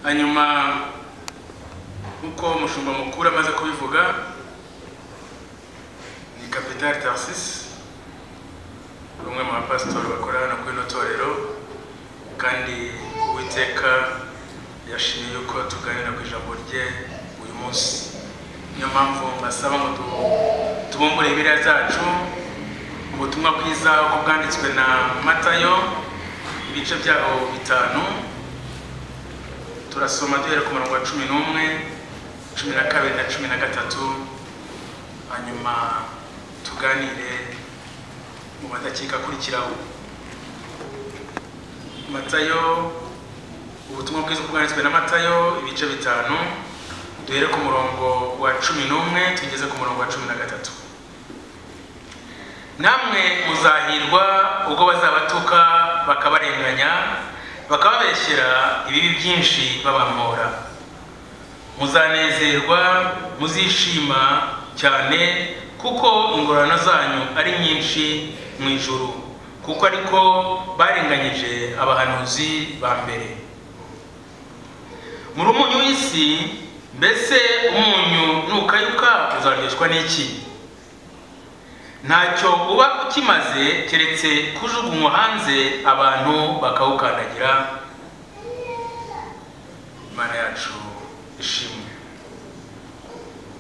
hanyuma nk'uko umushumba mukuru amaze kubivuga ni kapitari tarisisi umwe mu bapasitori bakorera hano kuri ino torero kandi uwiteka yashimye yuko tuganira ku ijambo rye uyu munsi niyo mpamvu mbasaba ngo tubumbure ibiriya zacu ubutumwa bwiza uko bwanditswe na matayo ibice byaho bitanu turasoma duhera ku murongo wa cumi n'umwe cumi na kabiri na cumi na gatatu hanyuma tuganire mu madakika akurikiraho matayo ubutumwa bwiza uko bwanditswe na matayo ibice bitanu duhere ku murongo wa cumi n'umwe tugeze ku murongo wa cumi na gatatu namwe muzahirwa ubwo bazabatuka bakabarenganya bakababeshyera ibibi byinshi babamora muzanezerwa muzishima cyane kuko ingororano zanyu ari nyinshi mu ijuru kuko ariko barenganyije abahanuzi ba mbere muri umunyu w'isi mbese umunyu nukayuka uzaryoshwa n'iki ntacyo uba ukimaze keretse kujugunywa hanze abantu bakawukandagira imana yacu ishimwe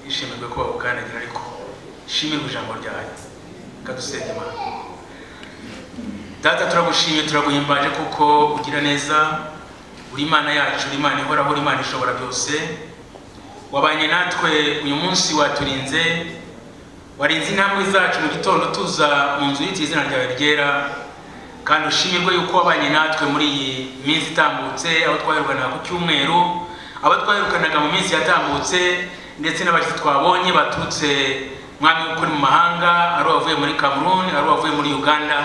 ishimirwe ko bawukandagira ariko shimirwe ijambo ryayo kadusenge imana data turagushimye turaguhimbaje kuko ugira neza uri imana yacu uri imana ihoraho uri imana ishobora byose wabanye natwe uyu munsi waturinze warinze intambwe zacu mu gitondo tuza mu nzu y'iki izina ryawe ryera kandi ushimirwe yuko wabanye natwe muri iyi minsi itambutse abo twaherukanaga ku cyumweru abo twaherukanaga mu minsi yatambutse ndetse n'abashyitsi twabonye baturutse mwami ukuri mu mahanga ari uwavuye muri cameroon ari uwavuye muri uganda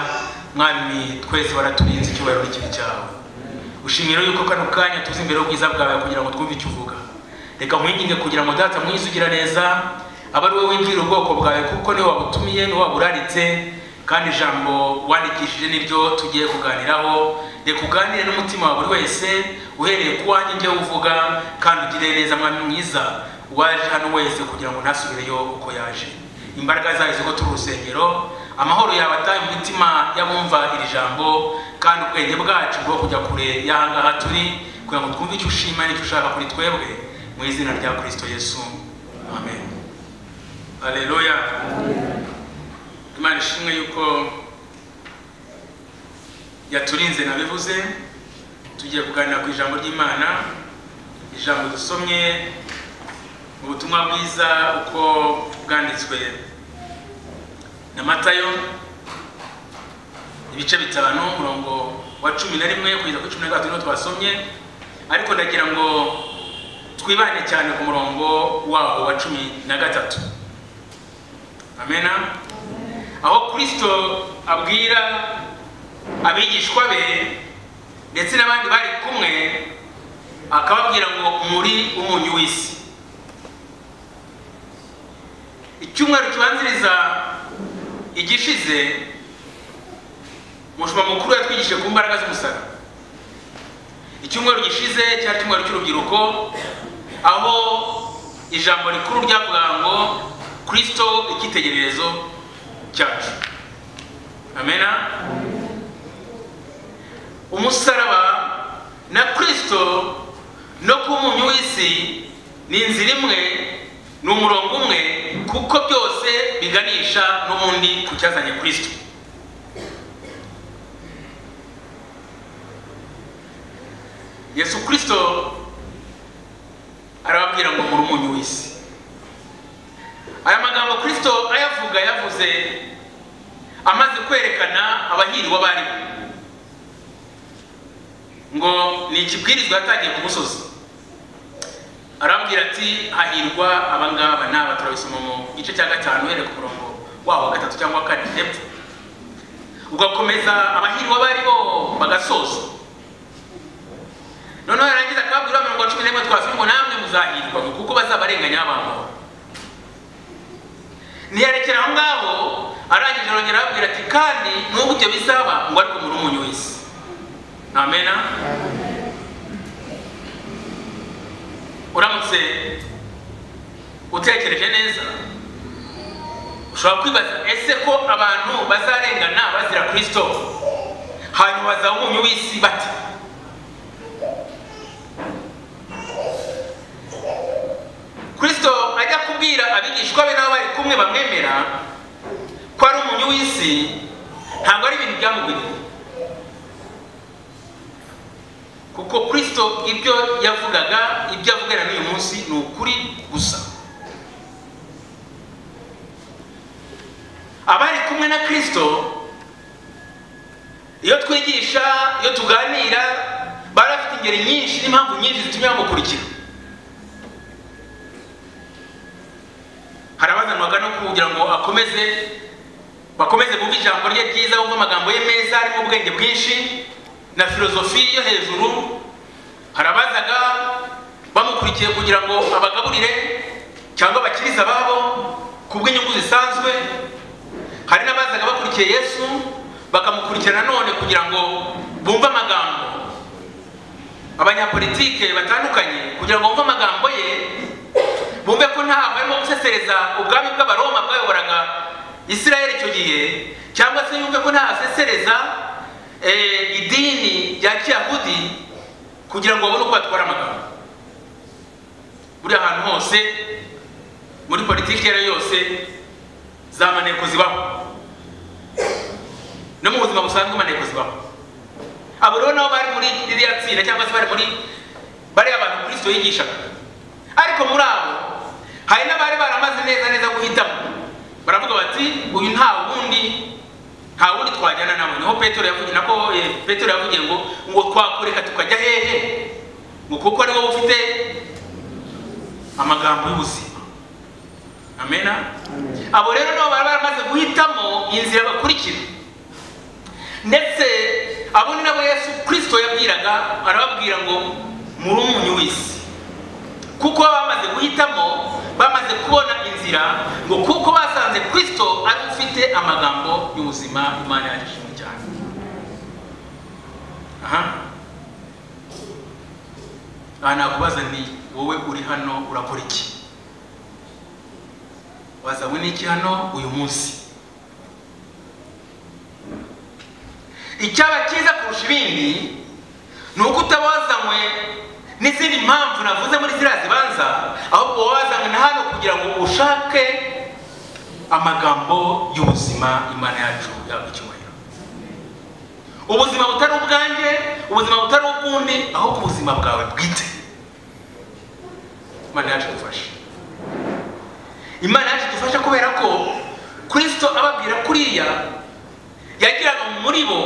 mwami twese waraturinze icyubahiro n'ikibi cyawe ushimira yuko kano kanya tuzi imbere y'ubwiza bwawe kugira ngo twumve icyo uvuga reka nkwinginge kugira ngo data mwiza ugira neza aba ari wowe winjirira ubwoko bwawe kuko niwe wabutumiye niwe waburaritse kandi ijambo wandikishije niryo tugiye kuganiraho reka uganire n'umutima wa buri wese uhereye ku wanjye njye uvuga kandi ugire neza mwami mwiza uwaje hano wese kugira ngo ntasubireyo uko yaje imbaraga zayo zigo turi urusengero amahoro yawe ataye mu mitima y'abumva iri jambo kandi ubwenge bwacu bwo kujya kure y'ahangaha turi kugira ngo twumve icyo ushima n'icyo ushaka kuri twebwe mu izina rya kirisito yesu amen Aleluya. Imana ishimwe yuko yaturinze nabivuze tugiye kuganira ku ijambo ry'Imana ijambo dusomye mu butumwa bwiza uko bwanditswe na Matayo ibice bitanu umurongo wa cumi na rimwe kugeza kuri cumi na gatatu niho twasomye ariko ndagira ngo twibane cyane ku murongo wawo wa cumi na gatatu amena aho kirisito abwira abigishwa be ndetse n'abandi bari kumwe akababwira ngo muri umunyu w'isi icyumweru kibanziriza igishize umushuma mukuru yatwigishije ku mbaraga z'umusara icyumweru gishize cyari icyumweru cy'urubyiruko aho ijambo rikuru ryavugaga ngo kirisito icyitegererezo cyacu amena umusaraba na kirisito no ku munyu w'isi ni inzira imwe ni umurongo umwe kuko byose biganisha n'ubundi ku cyazanye kirisito yesu kirisito arababwira ngo muri umunyu w'isi aya magambo kirisito ayavuga yavuze amaze kwerekana abahiriwe abariho ngo ni ikibwirizwa yatangiye ku musozi arambwira ati hahirwa abangaba n'aba turabisoma mu gice cya gatanu uhereye ku murongo waho wa gatatu cyangwa kane hepfo ugakomeza abahirwa abariho bagasoza noneho yarangiza akababwira mirongo cumi n'imwe twasoma ngo namwe muzahirwa kuko bazabarenganya abamahoro ntiyarekera aho ngaho arangije arongera arabwira ati kandi nubwo ibyo bizaba ngo ariko muri umunyu w'isi amena uramutse utekereje neza ushobora kwibaza ese ko abantu bazarengana bazira kirisito hanyuma bazaba umunyu w'isi bate kirisito ajya kubwira abigishwa be n'abo bari kumwe bamwemera ko ari umunyu w'isi ntabwo ari ibintu byamugwiriye kuko kirisito ibyo yavugaga ibyo avugana n'uyu munsi ni ukuri gusa abari kumwe na kirisito iyo twigisha iyo tuganira bari bafite ingeri nyinshi n'impamvu nyinshi zitumye bamukurikira hari abazanwaga no kugira ngo akomeze bakomeze bumve ijambo rye ryiza bumve amagambo ye meza arimo ubwenge bwinshi na filozofi yo hejuru harabazaga bamukurikiye kugira ngo abagaburire cyangwa abakiriza ababo ku bw'inyungu zisanzwe hari n'abazaga bakurikiye yesu bakamukurikira nanone kugira ngo bumve amagambo abanyapolitike batandukanye kugira ngo bumve amagambo ye bumve ko ntaho arimo gusesereza ubwami bw'abaroma bwayoboraga isirayeli icyo gihe cyangwa se yumve ko ntaho asesereza idini rya kiyahudi kugira ngo babone uko batwara amagambo buri ahantu hose muri politiki iyo ari yo yose za maneko zibaho no mu buzima busanzwe maneko zibaho abo rero nabo bari muri ririya tsinda cyangwa se bari muri bari abantu kirisito yigishaga ariko muri abo hari n'abari baramaze neza neza guhitamo baravuga bati uyu nta wundi nta wundi twajyana nawe niho petero yavugiye nako petero yavugiye ngo ngo twakureka tukajya hehe ngo kuko ariwo ufite amagambo y'ubuzima amena abo rero nabo bari baramaze guhitamo inzira bakurikira ndetse abo ni nabo yesu kirisito yabwiraga arababwira ngo muri umunyu w'isi kuko baba bamaze guhitamo bamaze kubona inzira ngo kuko basanze kirisito ari ufite amagambo y'ubuzima imana yandikishijwe cyane aha aha nakubaza ni wowe uri hano urakora iki wazanywe n'iki hano uyu munsi icyaba cyiza kurusha ibindi ni uko utaba wazanywe n'izindi mpamvu navuze muri ziriya zibanza ahubwo wowe wazanywe na hano kugira ngo ushake amagambo y'ubuzima imana yacu yaba icyubahiro ubuzima butari ubwanjye ubuzima butari ubw'undi ahubwo ubuzima bwawe bwite imana yacu idufashe imana yacu idufashe kubera ko kirisito ababwira kuriya yagiraga muri bo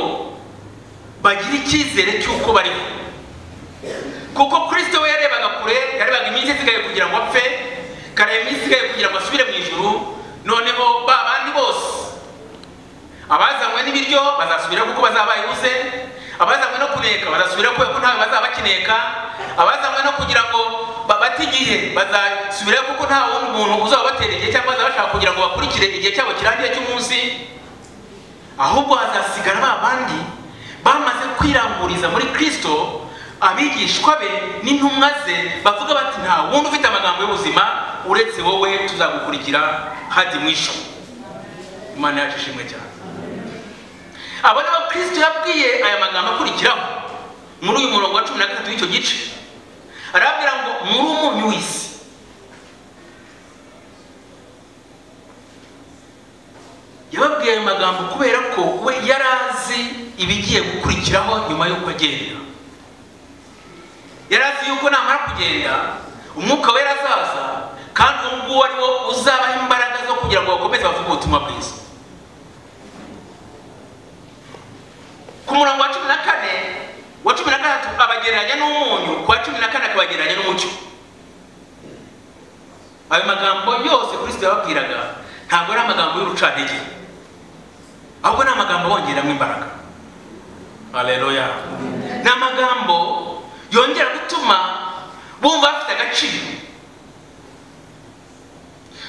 bagira icyizere cy'uko bariho kuko kirisito we yarebaga kure yarebaga iminsi isigaye kugira ngo apfe kareba iminsi isigaye kugira ngo asubire mu ijuru noneho ba bandi bose abazanywe n'ibiryo bazasubira kuko bazaba bayibuze abazanywe no kuneka bazasubira kubera ko ntawe bazaba bakineka abazanywe no kugira ngo babate igihe bazasubira kuko nta wundi muntu uzabatera igihe cyangwa bazaba bashaka kugira ngo bakurikire igihe cyabo kirangiye cy'umunsi ahubwo hazasigara ba bandi bamaze kwiranguriza muri kirisito abigishwa be n'intumwa ze bavuga bati nta wundi ufite amagambo y'ubuzima uretse wowe tuzagukurikira hadi mwisho imana yacu ishimwe cyane abo ni bo kirisito yabwiye aya magambo akurikiraho muri uyu murongo wa cumi na gatatu w'icyo gice arabwira ngo muri umunyu w'isi yababwiye ayo magambo kubera ko we yari azi ibigiye gukurikiraho nyuma y'uko agenda yari azi yuko namara kugenda umwuka wera azaza kandi uwo nguwo ari wo uzabaha imbaraga zo kugira ngo bakomeze bavuge ubutumwa bwiza ku murongo wa cumi na kane wa cumi na gatatu abagereranya n'umunyu ku wa cumi na kane akabagereranya n'umucyo ayo magambo yose kirisito yababwiraga ntabwo ari amagambo y'urucantege ahubwo ni amagambo abongeramo imbaraga haleluya ni amagambo yongera gutuma bumva bafite agaciro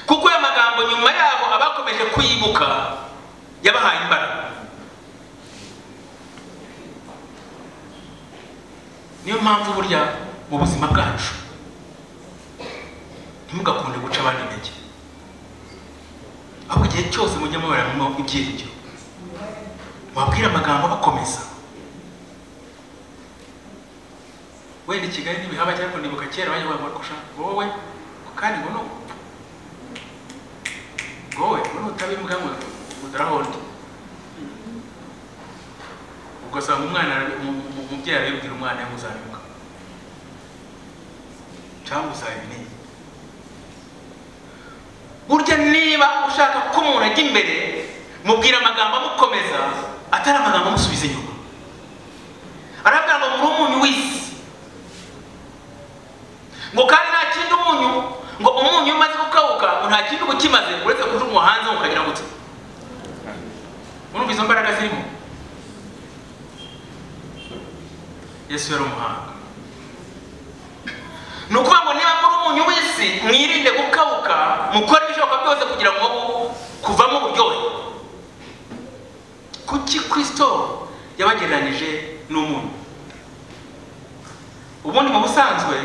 kuko ayo magambo nyuma yabo abakomeje kuyibuka yabahaye imbaraga niyo mpamvu burya mu buzima bwacu ntimugakunde guca abandi intege ahubwo igihe cyose mujye mubara ibyiringiro wabwira amagambo abakomeza wenda i kigali ntibihaba cyangwa ndibuka kera bayoboye amarusha wowe kandi ngo n'ubu wowe wowe utabimbwa ngo udarahondi ugasanga umwana umubyeyi arabibwira umwana we muzabimuka cyangwa uzabimenye burya niba ushaka ko umuntu ajya imbere mubwira amagambo amukomeza atari amagambo amusubiza inyuma arabwira ngo muri umunyu w'isi ngo kandi nta kindi umunyu ngo umunyu iyo umaze gukawuka ngo nta kindi uba ukimaze uretse kujugunywa hanze ukagira gutya urumva izo mbaraga zirimo yesu yari umuhanga ni ukuvuga ngo niba muri umunyu w'isi mwirinde gukawuka mukore ibishoboka byose kugira ngo kuvamo uburyohe kuki kirisito yabagereranyije n'umunyu ubundi mu busanzwe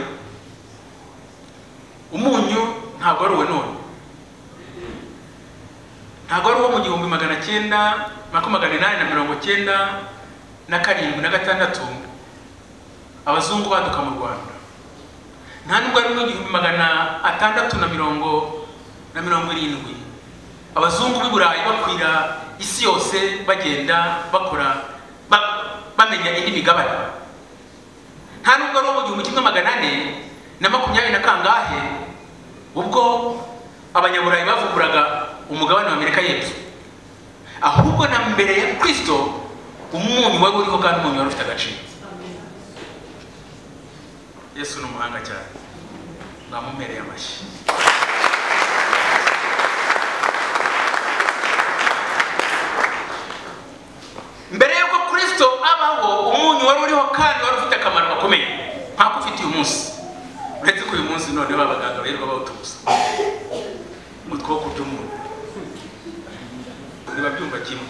umunyu ntabwo ari uwe none ntabwo ari uwo mu gihumbi magana cyenda makumyabiri inani na mirongo cyenda na karindwi na gatandatu abazungu baduka mu rwanda nta nubwo ari igihumbi magana atandatu na mirongo na mirongo irindwi abazungu b'i burayi bakwira isi yose bagenda bakora bamenya indi migabane nta nubwo ari uwo mu gihumbi kimwe magana ane na makumyabiri na kangahe ubwo abanyaburayi bavuguraga umugabane wa amerika y'epfo ahubwo na mbere ya kirisito umunyu wari uriho kandi umunyu wari ufite agaciro yesu ni umuhanga cyane bamumereye amashyi mbere y'uko kirisito abaho umunyu wari uriho kandi wari ufite akamaro gakomeye nk'ako ufite uyu munsi uretse ko uyu munsi none abaganga birirwa bawutubuza mu twoko by'umuntu biba byumva kimwe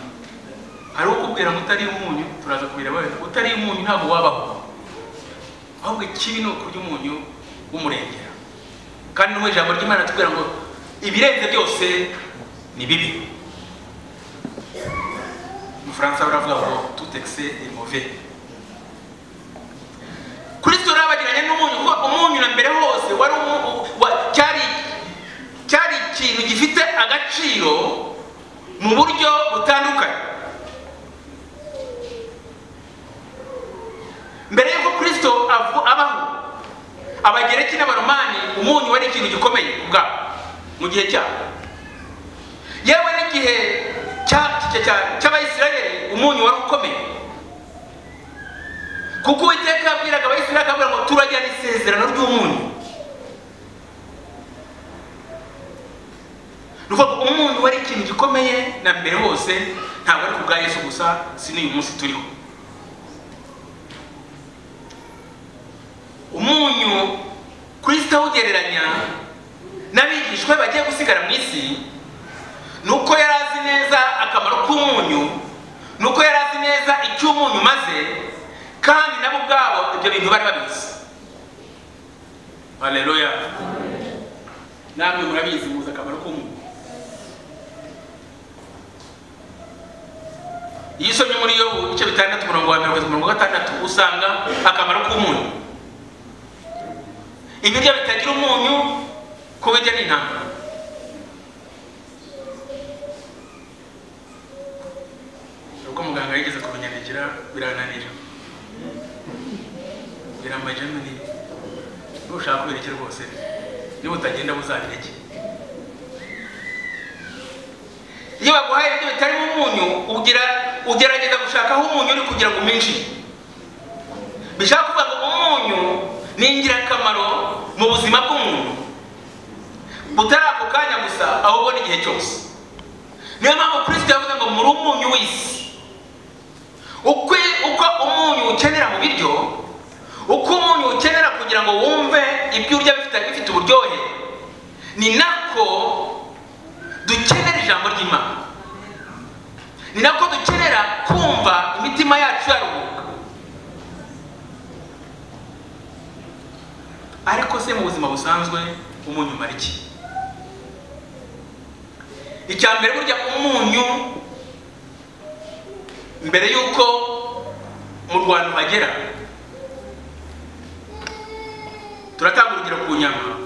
hari ukubwira ngo utari umunyu turaza kubira bawe utari umunyu ntabwo wabaho ahubwo ikibi ni ukurya umunyu w'umurengera kandi n'ubu ijambo ry'imana tubwira ngo ibirenze byose ni bibi umufaransa baravuga ngo tutekise ni move kirisito urabagiranye n'umunyu kuko umunyu na mbere hose wari cyari cyari ikintu gifite agaciro mu buryo butandukanye mbere y'uko kirisito abaho abagereki n'abaromani umunyu wari ikintu gikomeye ubwabo mu gihe cyabo yewe n'igihe cy'abayisirayeli umunyu wari ukomeye kuko uwiteka yabwiraga abayisirayeli akabwira ngo turagirana isezerano ry'umunyu ni ukuvuga umunyu wari ikintu gikomeye na mbere hose ntabwo ari ku bwa yesu gusa si n'uyu munsi turiho umunyu kirisito awugereranya n'abigishwa bagiye gusigara mu isi ni uko yari azi neza akamaro k'umunyu ni uko yari azi neza icyo umunyu umaze kandi nabo ubwabo ibyo bintu bari babizi haleluya namwe murabizi muzi akamaro k'umuntu iyo usomye muri yo ibice bitandatu umurongo wa mirongo mirongo gatandatu usanga akamaro k'umunyu ibiryo bitagira umunyu kubirya ni intambara uko muganga yigeze kubinyandikira birananira biramaje muri nushaka kubireke rwose niba utagenda muzabireke iyo baguhaye ibyo bitarimo umunyu ugira ugerageza gushaka aho umunyu uri kugira ngo uminshi bishaka kuvuga ngo umunyu ni ingirakamaro mu buzima bw'umuntu butari ako kanya gusa ahubwo n'igihe cyose niyo mpamvu kirisito yavuze ngo muri umunyu w'isi uko umunyu ukenera mu biryo uko umunyu ukenera kugira ngo wumve ibyo urya bifite uburyohe ni nako dukenera ijambo ry'imana ni nako dukenera kumva imitima yacu yaruhuka ariko se mu buzima busanzwe umunyu umara iki icya mbere burya umunyu mbere y'uko mu rwanda uhagera turatanga urugero ku nyama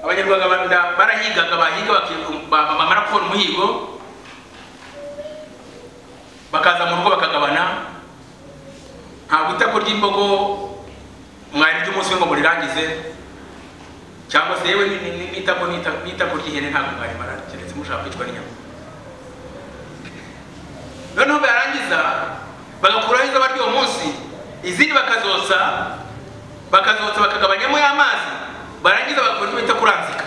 abanyarwanda barahigaga bahiga baki- bamara kubona umuhigo bakaza mu rugo bakagabana ntabwo itako ry'imbogo mwari ry'umunsi we ngo murirangize cyangwa se yewe ni- ni- ni- n'itako n'ita- n'itako ry'ihene ntabwo mwari mara keretse mushaka kwicwa n'inyama noneho barangiza bagakuraho izaba ry'uwo munsi izindi bakazotsa bakazotsa bakagabanyamo y'amazi barangiza bagakora icyo bita kuranzika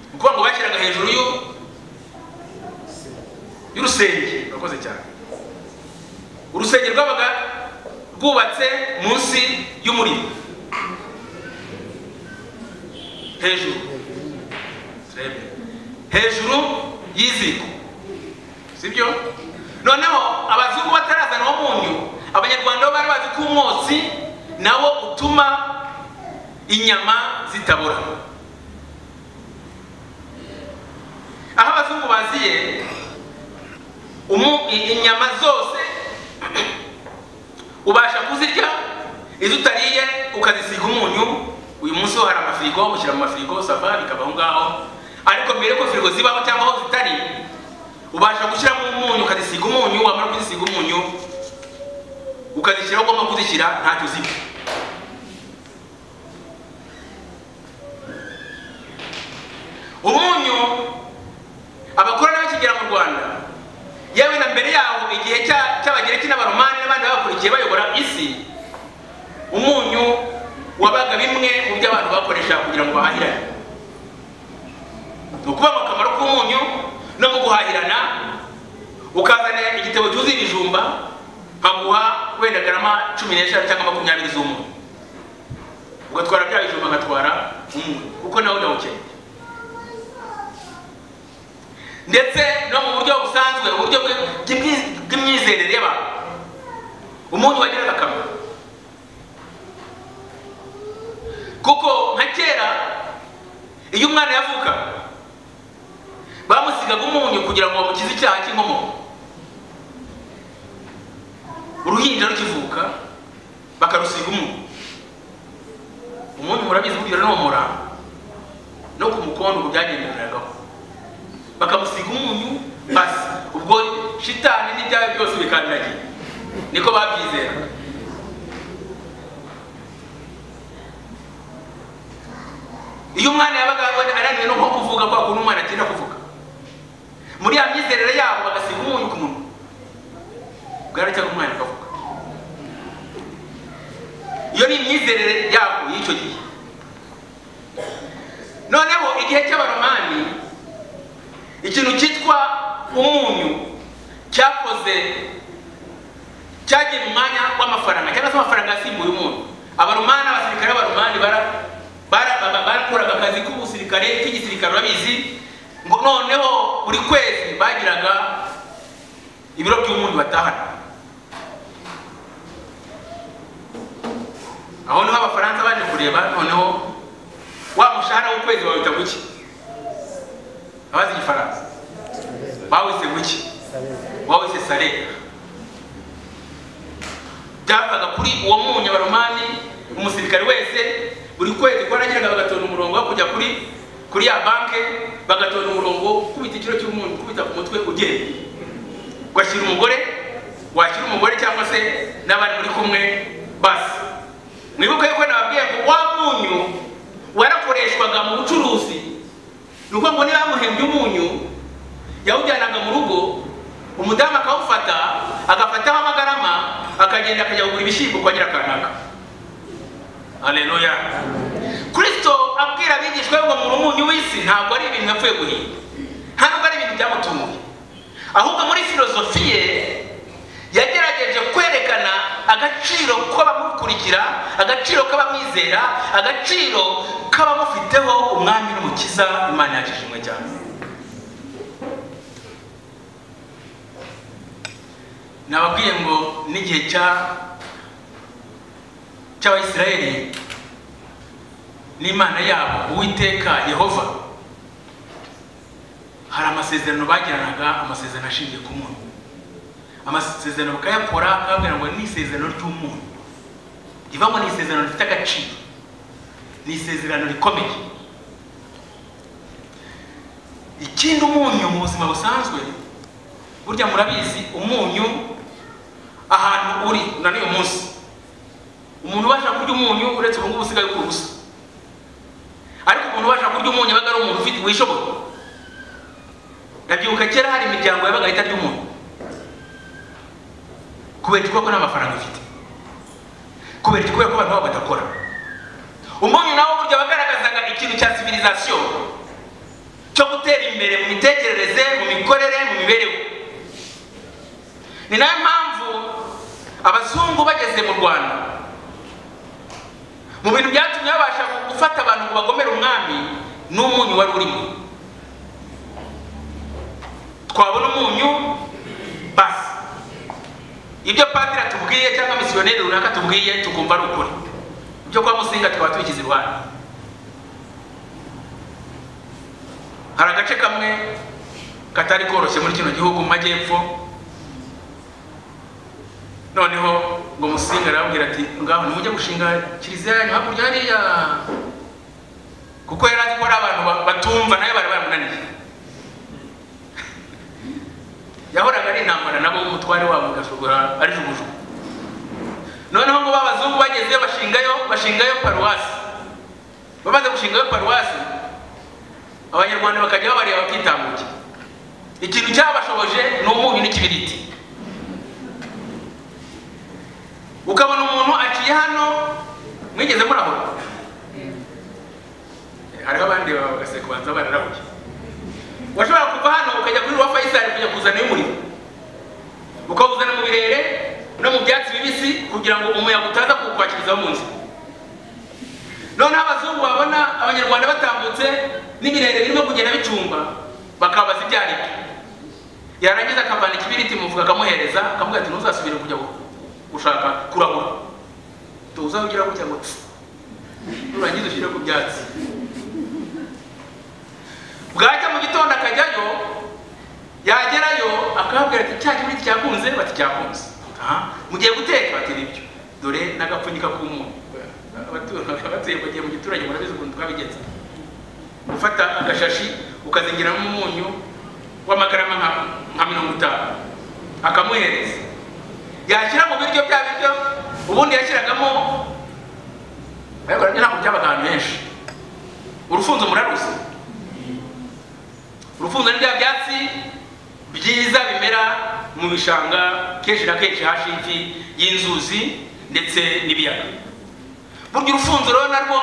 ni ukuvuga ngo bashyiraga hejuru y'u- y'urusenge urakoze cyane urusenge rwabaga rwubatse munsi y'umuriro hejuru turebe hejuru y'iziko sibyo noneho abazungu batarazana uwo munyu abanyarwanda bo bari bazi ko umwotsi nawo utuma inyama zitabora aho abazungu baziye umu- i- inyama zose ubasha kuzirya izo utariye ukazisiga umunyu uyu munsi ho hari amafirigo ushyira mu mafirigo sava bikaba aho ngaho ariko mbere ko firigo zibaho cyangwa aho zitari ubasha gushyiramo umunyu ukazisiga umunyu wamara kuzisiga umunyu ukazishyira aho ugomba kuzishyira ntacyo ziba umunyu abakora n'abakigera mu rwanda yewe na mbere yaho igihe cya- cy'abagereki n'abaromani n'abandi babakurikiye bayobora isi umunyu wabaga bimwe mu byo abantu bakoresha kugira ngo bahahirane ni ukuvuga ngo akamaro k'umunyu no mu guhahirana ukazana igitebo cyuzuye ibijumba nkaguha wenda garama cumi n'eshanu cyangwa makumyabiri z'umunyu ugatwara bya bijumba ngatwara umwe kuko nawe ndawukeneye ndetse no mu buryo busanzwe uburyo bwe- bw'imyi- bw'imyizerere y'abantu umuntu wagiraga akamaro kuko nka kera iyo umwana yavuka bamusigaga umunyu kugira ngo bamukize icyaha cy'inkomoko uruhinja rukivuka bakarusiga umunyu umunyu murabizi kugira no mu murambo no ku mukondo ubu byagenderagaho bakamusiga umunyu basi ubwo shitani n'ibyawe byose bikandiragiye niko babyizera iyo umwana yabaga ananiwe no nko kuvuga kwa kuntu umwana atinda kuvuga muri ya myizerere yabo bagasiga umunyu ku munwa bwaracyaga umwana akavuga iyo ni imyizerere yabo y'icyo gihe noneho igihe cy'abaromani ikintu cyitwa umunyu cyakoze cyagiye mu mwanya w'amafaranga cyangwa se amafaranga yasimbuye umunyu abaromani abasirikare b'abaromani bara- bara- ba- ba- bakuraga akazi k'ubusirikare k'igisirikare urabizi ngo noneho buri kwezi bagiraga ibiro by'umunyu batahana aho niho abafaransa baje kureba noneho wa mushahara w'ukwezi bawita guki abazi igifaransa bawise guki wawise sare byavaga kuri uwo munyu abaromani umusirikare wese buri kwezi ko arageraga bagatonda umurongo wo kujya kuri kuri ya banke bagatonda umurongo wo gukubita ikiro cy'umunyu gukubita ku mutwe ugenda ugashyira umugore washyira umugore cyangwa se n'abari muri kumwe basi mwibuke yuko nababwiye ngo wa munyu warakoreshwaga mu bucuruzi ni ukuvuga ngo niba yamuhembye umunyu yawujyanaga mu rugo umudamu akawufata agafataho amagarama akagenda akajya kugura ibishyimbo kwa nyirakanaka aleluya kristo abwira abigishwa be ngo muri umunyu w'isi ntabwo ari ibintu yapfuye guhinga ntabwo ari ibintu byamutunguye ahubwo muri filozofi ye yagerageje kwerekana agaciro k'abamukurikira agaciro k'abamwizera agaciro k'abamufiteho umwami n'umukiza imana yakishimwe cyane nababwiye ngo n'igihe cya cy'abayisiraheli n'imana yabo uwiteka yehova hari amasezerano bagiranaga amasezerano ashingiye ku muntu amasezerano bakayakora bakababwira ngo ni isezerano ry'umuntu riva ngo ni isezerano rifite agaciro ni isezerano rikomeye ikindi umunyu mu buzima busanzwe burya murabizi umunyu ahantu uri na n'uyu munsi umuntu ubasha kurya umunyu uretse ubu ngubu usigaye ukura ubusa ariko umuntu ubasha kurya umunyu yabaga ari umuntu ufite wishoboye ndabyibuka kera hari imiryango yabaga ahita arya umunyu kubera iki ko nta mafaranga ifite kubera iki kubera ko abantu babo badakora umunyu nawo burya wagaragazaga ikintu cya civilisation cyo gutera imbere mu mitekerereze mu mikorere mu mibereho ni nayo mpamvu abazungu bageze mu rwanda mu bintu byatumye babasha gufata abantu ngo bagomere umwami n'umunyu wari urimo twabona umunyu basi ibyo padiri atubwiye cyangwa misiyoneri runaka atubwiye tukumva ari ukuri ibyo kwa musinga tukaba tubigize iruhande hari agace kamwe katari koroshye muri kino gihugu mu majyepfo noneho ngo musinga arababwira ati ngaho nimujye gushinga kiliziya yanyu hakurya hariya kuko yari azi ko hari abantu batumva nayo bari baramunaniye yahoraga ari intambara nabo umutware wabo ugasogora ari jugujugu noneho ngo babazungu bageze bashingayo bashingayo paruwasi bamaze gushingayo paruwasi abanyarwanda bakajya babareba bakitambuke ikintu cyabashoboje ni umunyu n'ikibiriti ukabona umuntu aciye hano mwigeze murahora hariho abandi bagaseka kubanza bararabuye washobora kuva hano ukajya kuri rwa fayisari kujya kuzana umuriro ukawuzana mu birere no mu byatsi bibisi kugira ngo umuyaga utaza kukwakirizaho mu nzu noneho abazungu babona abanyarwanda batambutse n'ibirere birimo kugenda bicumba bakabaza ibyo ari byo yarangiza akavana ikibiriti muvuga akamuhereza akamubwira ati ntuzasubire kujya gushaka kurahura tuza ugira gutya ngo nurangiza ushyire ku byatsi bwajya mu gitondo akajyayo yagerayo akababwira ati cya kibiriti cyakunze bati cyakunze mugiye guteka bati nibyo dore n'agapfunyika k'umunyu abatuye bagiye mu giturage murabizi ukuntu twabigenza gufata agashashi ukazingiramo umunyu w'amagarama nka mirongo itanu akamuhereza yashyira mu biryo bya biryo ubundi yashyiragamo ariko ntabwo byabaga ahantu henshi urufunzo muraruzi urufunzo ni bya byatsi byiza bimera mu bishanga kenshi na kenshi hafi y'inzuzi ndetse n'ibiyaga burya urufunzo rero narwo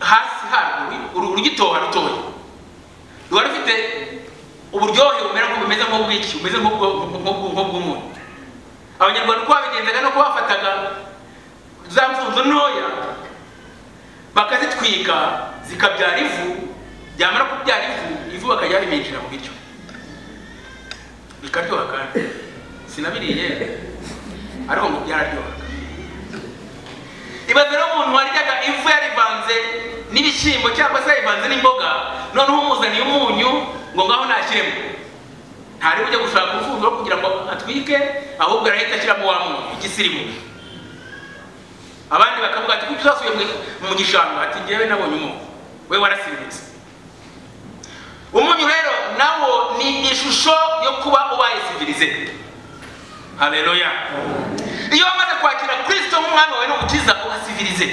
hasi harwo urugitoha rutoya ruba rufite uburyohe bumera bumeze nk'ubwiki bumeze nk'ubw'umuntu abanyarwanda uko babigenzaga nuko bafataga za mfunzo ntoya bakazitwika zikabyara ivu byamara kubyara ivu ivu bakajya biminjira mu biryo bikaryoha kandi sinabiriye ariko ngo byararyoha ibaze rero umuntu waryaga ivu yarivanze n'ibishyimbo cyangwa se yarivanze n'imboga noneho umuzaniye umunyu ngo ngaho nashyiremo ntari ujya gushaka urufunzo kugira ngo atwike ahubwo arahita ashyiramo wa muntu igisirimu abandi bakavuga ati kuki uzasubiye mu gishanga ati ngewe nabonye umuntu we warasimbutse umunyu rero nawo ni ishusho yo kuba ubaye sivilize haleluya iyo wamaze kwakira kristo nk'umwami wawe n'umukiza uba sivilize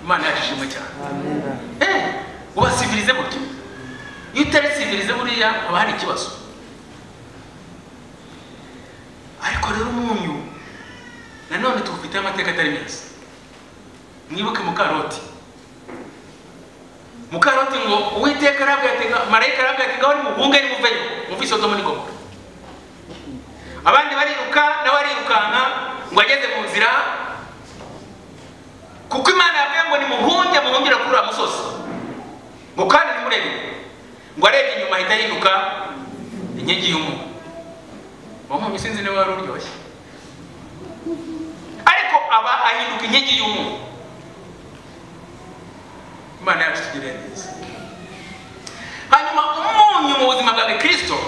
imana yacu ishimwe cyane eh uba sivilize burya iyo utari sivilize buriya haba hari ikibazo ariko rero umunyu nanone tuwufite amateka atari meza mwibuke mukaroti mukaroti ngo uwiteka arabwatega marayika arabwatega wari muhunge ni muveyo mumva isodomo n'igomora abandi bariruka nawe arirukanka ngo ageze mu nzira kuko imana yabwiye ngo nimuhunge muhungire kuri uriya musozi ngo kandi nimurebe ngo arebye inyuma ahita yiruka inkingi y'umuntu uwo muntu sinzi niba wari uryoshye ariko aba ahinduka inkingi y'umuntu imana yacu tugirire neza hanyuma umunyu mu buzima bwawe kirisito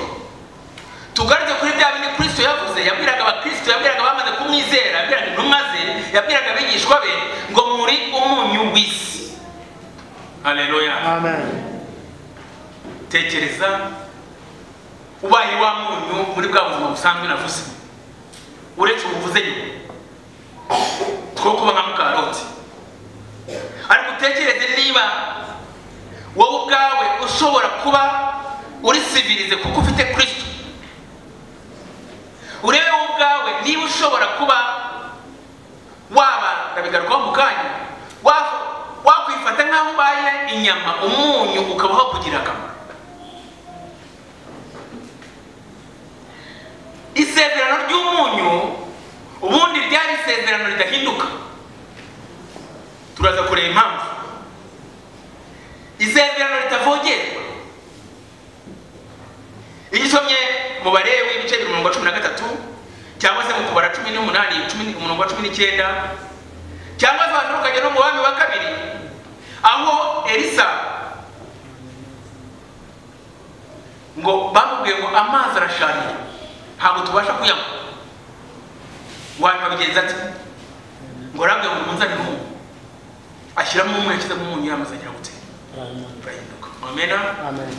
tugarutse kuri bya bindi kirisito yavuze yabwiraga abakirisito yabwiraga abamaze kumwizera yabwiraga intumwa ze yabwiraga abigishwa be ngo muri umunyu w'isi haleluya Amen. tekereza ubaye wa munyu muri bwa buzima busanzwe navuze uretse ubuvuze nyuma two kuba nka mukaroti ariko utekereze niba wowe ubwawe ushobora kuba uri sivirize kuko ufite kirisito urebe wowe ubwawe niba ushobora kuba waba ndabigarukaho mu kanya wa- wakwifata nk'aho ubaye inyama umunyu ukabaho kugira akamaro isezerano ry'umunyu ubundi ryari isezerano ridahinduka turaza kureba impamvu isezerano ritavogerwa iyo usomye mu barewe ibice bibiri umurongo wa cumi na gatatu cyangwa se mu kubara cumi n'umunani cumi- umurongo wa cumi n'icyenda cyangwa se washobora ukajya no mu bami wa kabiri aho elisa ngo bamubwiye ngo amazi arasharira ntabwo tubasha kuyanywa wabibabigenza ati ngo rambwe ngo munzanire umunyu ashyiramo umunyu yashyizemo umunyu yamaze agira gute Amen. urahinduka amena Amen.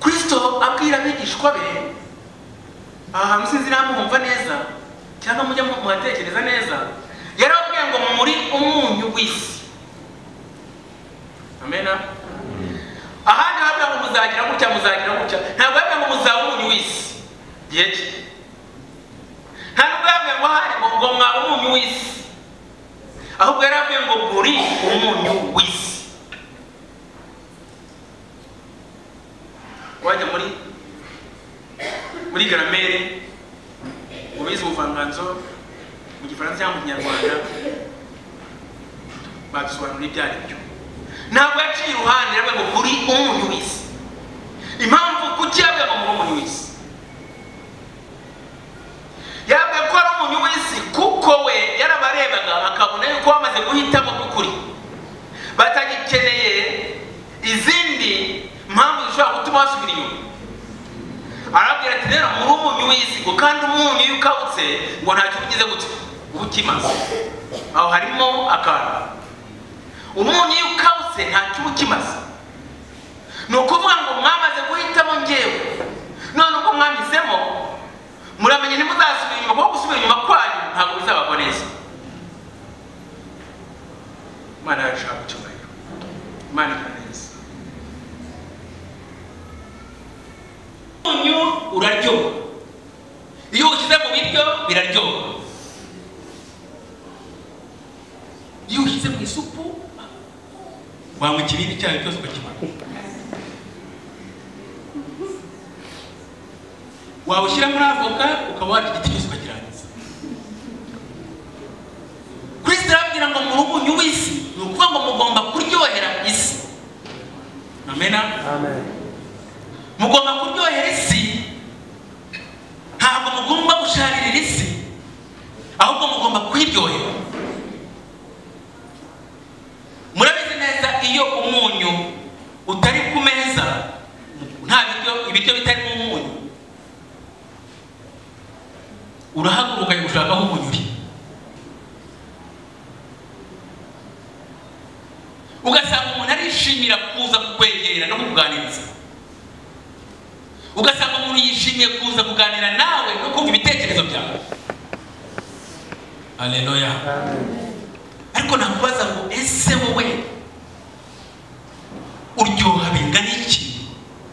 kristo abwira abigishwa be aha hantu sinzi niba mwumva neza cyangwa mujya mu- muhatekereza neza yarababwiye ngo muri umunyu w'isi amena ahandi habwa ngo muzagira gutya muzagira gutya ntabwo yabwiye ngo muzaba umunyu w'isi gihe ki nta nubwo yabwiye ngo ahari ngo ngo mwaba umunyu w'isi ahubwo yarabwiye ngo muri umunyu w'isi wajya muri muri garamere ubizi ubuvanganzo mu gifaransa cyangwa mu kinyarwanda badusobanurira ibyo ari byo ntabwo yaciye iruhande yabwiye ngo kuri umunyu w'isi impamvu kuki yabwiye ngo muri umunyu w'isi yabwiye ko ari umunyu w'isi kuko we yarabarebaga akabona yuko bamaze guhitamo by'ukuri batagikeneye izindi mpamvu zishobora gutuma basubira inyuma arabwira ati rero muri umunyu w'isigo kandi umunyu iyo ukabutse ngo ntacyo ubigize gute uba ukimaze aho harimo akantu umunyu iyo ukabutse ntacyo uba ukimaze ni ukuvuga ngo mwamaze guhitamo ngewe none ubwo mwanyuzemo muramenye ntimuzasubira inyuma kuko gusubira inyuma kwanyu ntabwo bizabagwa neza imana yacu ihabwa icyubahiro imana ikora neza umunyu uraryoha iyo uwushyize mu biryo biraryoha iyo uwushyize mu isupu wanywa ikibindi cyayo cyose ukakimara wawushyira muri avoka ukaba warya igiti cyose ukakirangiza kristo arabwira ngo muri umunyu w'isi ni ukuvuga ngo mugomba kuryohera isi amena Amen. mugomba kuryohera isi ntabwo mugomba gusharira isi ahubwo mugomba kwiryohera murabizi neza iyo umunyu utari ku meza nta biryo ibiryo bitarimo umunyu urahaguruka ukajya gushaka aho umunyu uri ugasanga umuntu arishimira kuza kukwegera no kukuganiriza ugasanga umuntu yishimiye kuza kuganira nawe no kumva ibitekerezo byawe aleluya Amen. ariko nakubaza ngo ese wowe uryoha bingana iki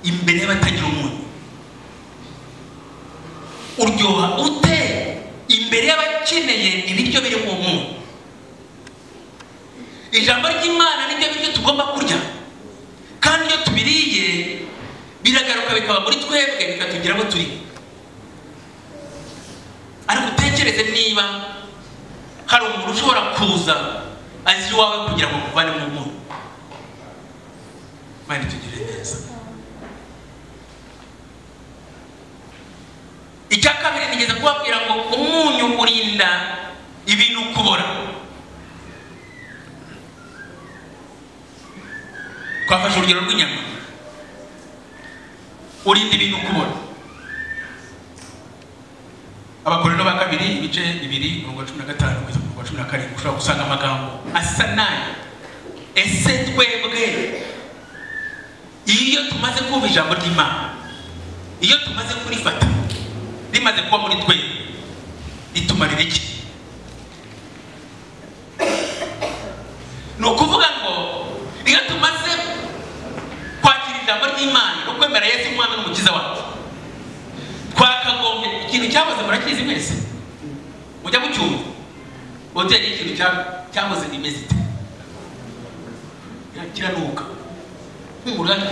imbere y'abatagira umunyu uryoha ute imbere y'abakeneye ibiryo biri mu munyu ijambo ry'imana nibyo biryo tugomba kurya kandi iyo tubiriye biragaruka bikaba muri twebwe bikatugera aho turi ariko utekereze niba hari umuntu ushobora kuza azi iwawe kugira ngo muvane mu muntu mani tugire neza icya kabiri nigeze kubabwira ngo umunyu urinda ibintu kubora twafashe urugero rw'inyama urinda ibintu kubora abakorero ba kabiri ibice bibiri mirongo cumi na gatanu kugeza ku wa cumi na karindwi ushobora gusanga amagambo asa nayo ese twebwe iyo tumaze kumva ijambo ry'imana iyo tumaze kurifata rimaze kuba muri twe ritumarira iki ni ukuvuga ngo iyo tumaze kwakira ijambo ry'imana no kwemera yesu umwana n'umukiza wacu twakagombye ikintu cyahoze murakizi mwese mujya mucyumva hoteli y'ikintu cya- cyahoze imeze ite Kira- kiranuka nk'umurage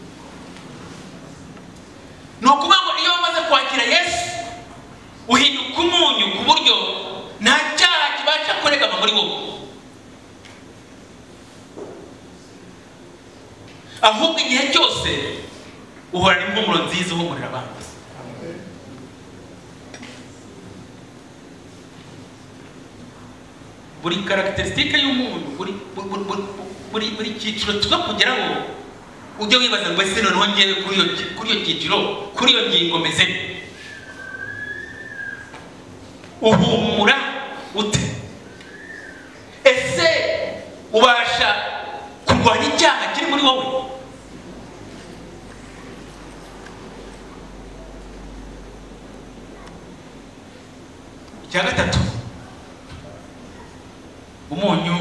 ni ukuvuga ngo iyo umaze kwakira yesu uhinduka umunyu ku buryo nta cyaha kibasha kuregama muri wowe ahubwo igihe cyose uhorana impumuro nziza uhumurira abandi buri karagiterisitike y'umuntu buri buri- buri- buri- buri buri cyiciro tuza kugeraho ujya wibaza ngo ese noneho ngewe kuri iyo ki- kuri iyo cyiciro kuri iyo ngingo meze nte?" uhumura ute ese ubasha kurwanya icyaha kiri muri wowe icya gatatu umunyu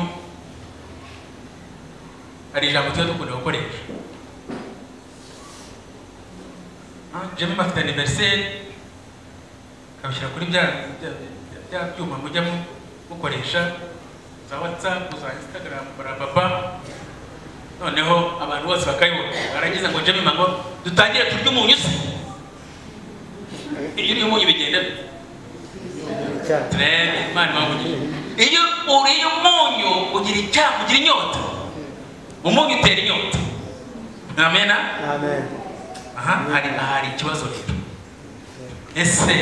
hari ijambo tuba dukunda gukoresha jemi bafite aniveriseri kabishyira kuri bya bya- bya- bya byuma mujya mu- mukoresha za watsapu za insitagaramu barababa noneho abantu bose bakabibona baragize ngo jemi ngo dutangire turye umunyu se iyo uriye umunyu bigendera icyaha turebe imana ibabugije iyo uriye umunyu ugira icyaha ugira inyota umunyu utera inyota amena amen aha hari hari ikibazo rero ese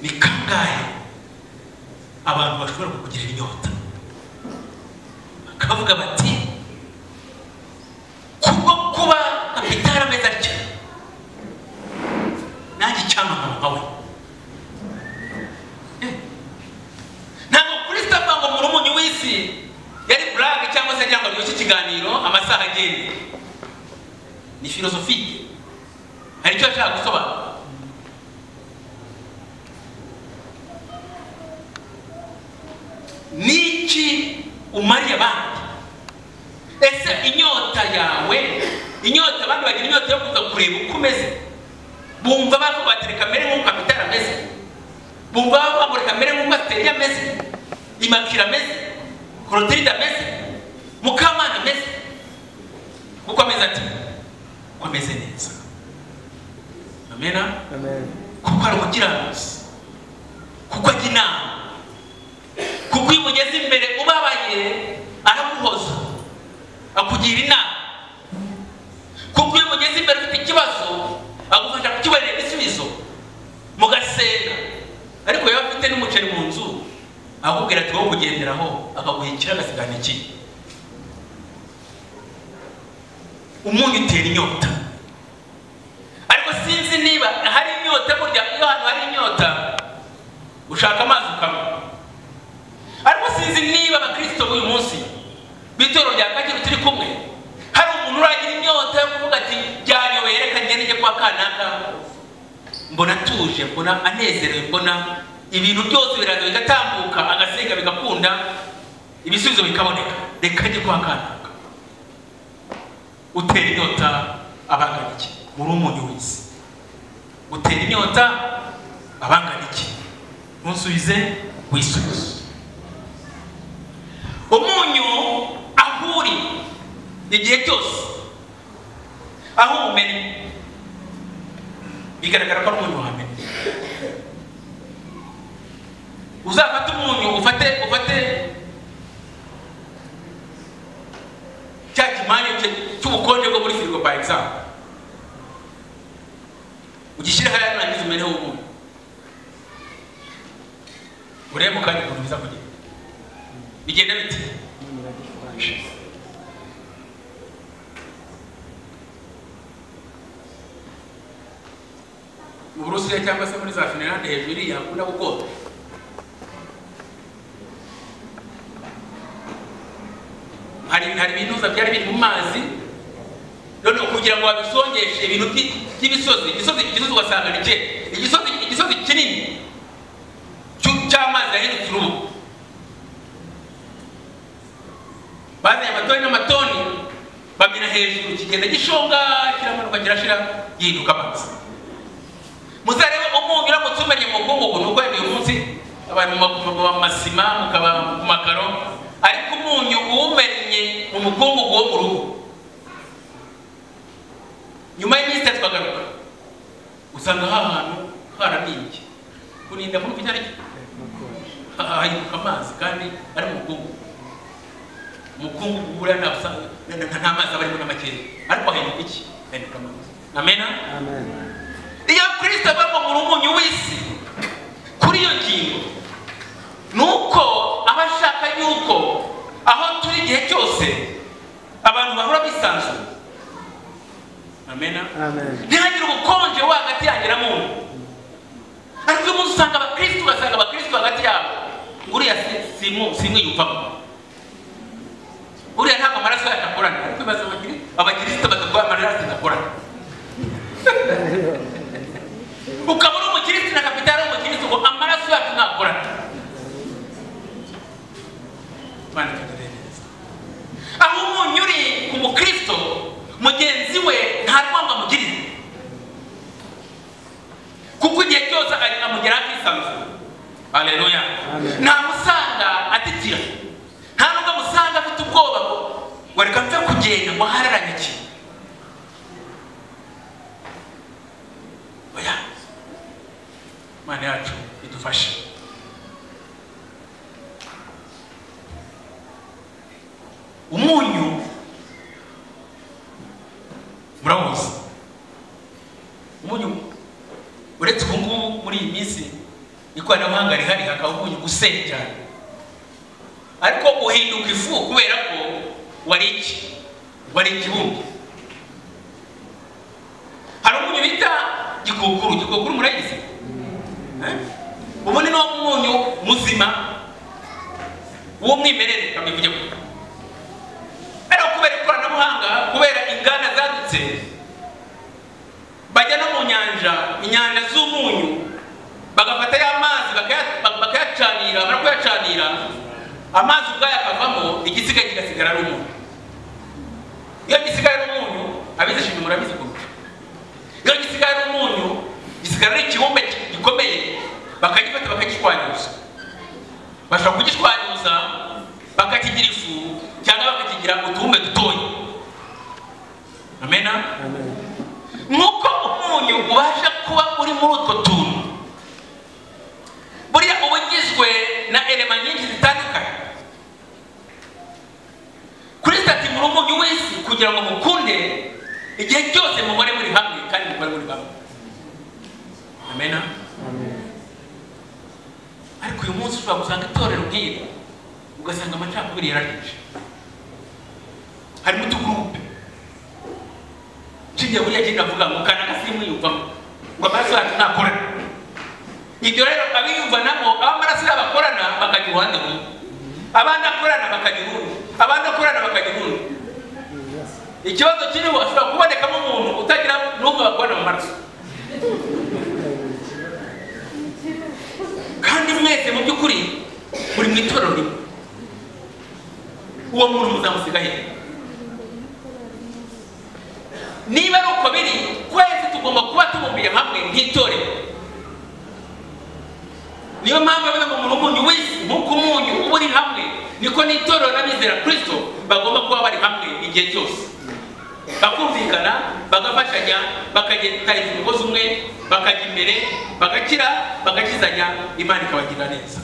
ni kangahe abantu bashobora kukugirira inyota bakavuga bati kubwo kuba kapitari ameze atya nanjye icyamamara nka we Eh, ntabwo kristo avuga ngo muri umunyu w'isi yari burage cyangwa se cyangwa ryoshye ikiganiro amasaha agenda ni filozofike hari icyo yashaka gusobanura niki umariye abandi ese inyota yawe inyota abandi bagira inyota yo kuza kureba uko umeze bumva bavuga bati reka mbere nk'uko kapitari ameze bumva bavuga ngo reka mbere nk'uko asiteri ameze imakira ameze korotiride ameze mukamana ameze kuko ameze ati kuko ameze neza amena amen kuko ari umukiranutsi kuko ajya inama kuko iyo umugeze imbere ubabaye araguhoza akugira inama kuko iyo umugeze imbere ufite ikibazo agufasha kukibonera igisubizo mugasenga ariko yaba afite n'umuceri mu nzu akubwira ati wowe kugenderaho akaguha ikiro agasigana ikindi umunyu utera inyota ariko sinzi niba hari inyota burya iyo ahantu hari inyota ushaka amazi ukanywa ariko sinzi niba abakristo b'uyu munsi b'itorero rya kageni turi kumwe hari umuntu uragira inyota yo kuvuga ati byanyobeye reka ngende njye kuba kanaka mbona atuje mbona anezerewe mbona ibintu byose biraza bigatambuka agasenga bigakunda ibisubizo bikaboneka reka njye kuba kanaka utera inyota abangana iki muri umunyu w'isi utera inyota abangana iki ntusubize wisubize umunyu aho uri igihe cyose aho umenya bigaragara ko ari umunyu wamenya uzafate umunyu ufate ufate cya kimani cye- cy'ubukonje bwo muri firigo by example ugishyire hariya nurangiza umereho ubundi urebe mu kanya ukuntu biza kugenda bigenda bite mu burusiya cyangwa se muri za finlande hejuru iriya hakunda gukota hari hari ibinuza byari biri mu mazi noneho kugira ngo babisongeshe ibintu by- by'ibisozi igisozi igisozi ugasanga ni cye igisozi igisozi kinini cy'u- cy'amazi yahindutse urubu bazanye amatoni n'amatoni bamena hejuru kigenda gishonga kiramanuka kirashira gihinduka amazi muzarebe umunyu uramutse umenye mu bwongo ni uko uyu munsi abantu mu masima mukaba mu makaro ariko umunyu uwumenye mu mukungugu wo mu rugo nyuma y'iminsi itatu twagaruka usanga hahantu haranimbye kurinda muri iki tariki hahinduka amazi kandi ari mu mukungugu umukungugu buriya nta usanga nta mazi aba arimo na makeya ariko hahinduka iki hahinduka amazi amena Amen. iyo kirisito ava mu rumunyu w'isi kuri iyo ngingo ni uko aba ashaka yuko aho turi igihe cyose abantu bahora bisanzuye amena Amen. ntihagire ubukonje wo hagati yanjye na muntu ariko uyu munsi usanga abakristo ugasanga abakristo hagati yabo ngo uriya si- simu- simwiyumvamo uriya ntabwo amaraso yacu akorana ariko bibaza abakiri- abakristo bakaguha amaraso adakorana ukaba uri umukirisitu na kapitali ari umukirisitu ngo amaraso yacu ntakorana Mana ikaduhereza. aho umunyu uri ku mukristo mugenzi we nta rwanga amugirira kuko igihe cyose ari- amugeraho akisanzuye aleluya Amen. ntamusanga atitira nta nubwo amusanga afite ubwoba ngo ngo reka nze kugenda ngo hararanye iki oya imana yacu idufashe umunyu murawuzi umunyu uretse ubu ngubu muri iyi minsi ikoranabuhanga rihari hakaba umunyu usenya cyane ariko uhinduka ifu kubera ko wari iki wari igihumbi hari umunyu bita gikukuru gikukuru murayizi Eh? ubu ni wo munyu muzima w'umwimerere kabivuge gutya ariko kubera ikoranabuhanga kubera inganda zadutse bajya no mu nyanja inyanja z'umunyu bagafata ya mazi bakaya- bak- bakayacanira bamara kuyacanira amazi ubwayo akavamo igisigaye kigasigara ari umunyu iyo gisigaye ari umunyu abizishimye murabizi kurusha iyo gisigaye ari umunyu gisigara ari ikibumbe ki- gikomeye bakagifata bakagishwanyuza bashobora kugishwanyuza bakakigira ifu cyangwa bakakigira utubumbwe dutoya amena Amen. nk'uko umunyu ubasha kuba uri muri utwo tuntu buriya uba ugizwe na elema nyinshi zitandukanye kuri sitati muri umunyu w'isi kugira ngo mukunde igihe cyose muhore muri hamwe kandi muhore muri bamwe amena Amen. ariko uyu munsi ushobora gusanga itorero nk'iri ugasanga amacakubiri yararije harimo utugurupe nshingiye buriya agenda avuga ngo kana agasimu yiyumvamo ngo amaraso yacu ntakorana ibyo rero abiyumvanamo abamaraso yabo akorana bakajya uruhande rumwe abandi akorana bakajya urundi abandi akorana bakajya urundi Yes. ikibazo kiriho ashobora kubonekamo umuntu utagira n'umwe bakorana mu maraso kandi mwese mu by'ukuri muri mu itorero rimwe uwo muntu muzamusigaye niba ari uko biri twese tugomba kuba tubumbiye hamwe nk'itorero niyo mpamvu yavuze ngo umuntu umunyu w'isi nk'uko umunyu uba uri hamwe niko n'itorero n'abizera kirisito bagomba kuba bari hamwe igihe cyose bakumvikana bagafashanya bakagenda umugozi umwe bakajya imbere bagakira bagakizanya imana ikabagirira neza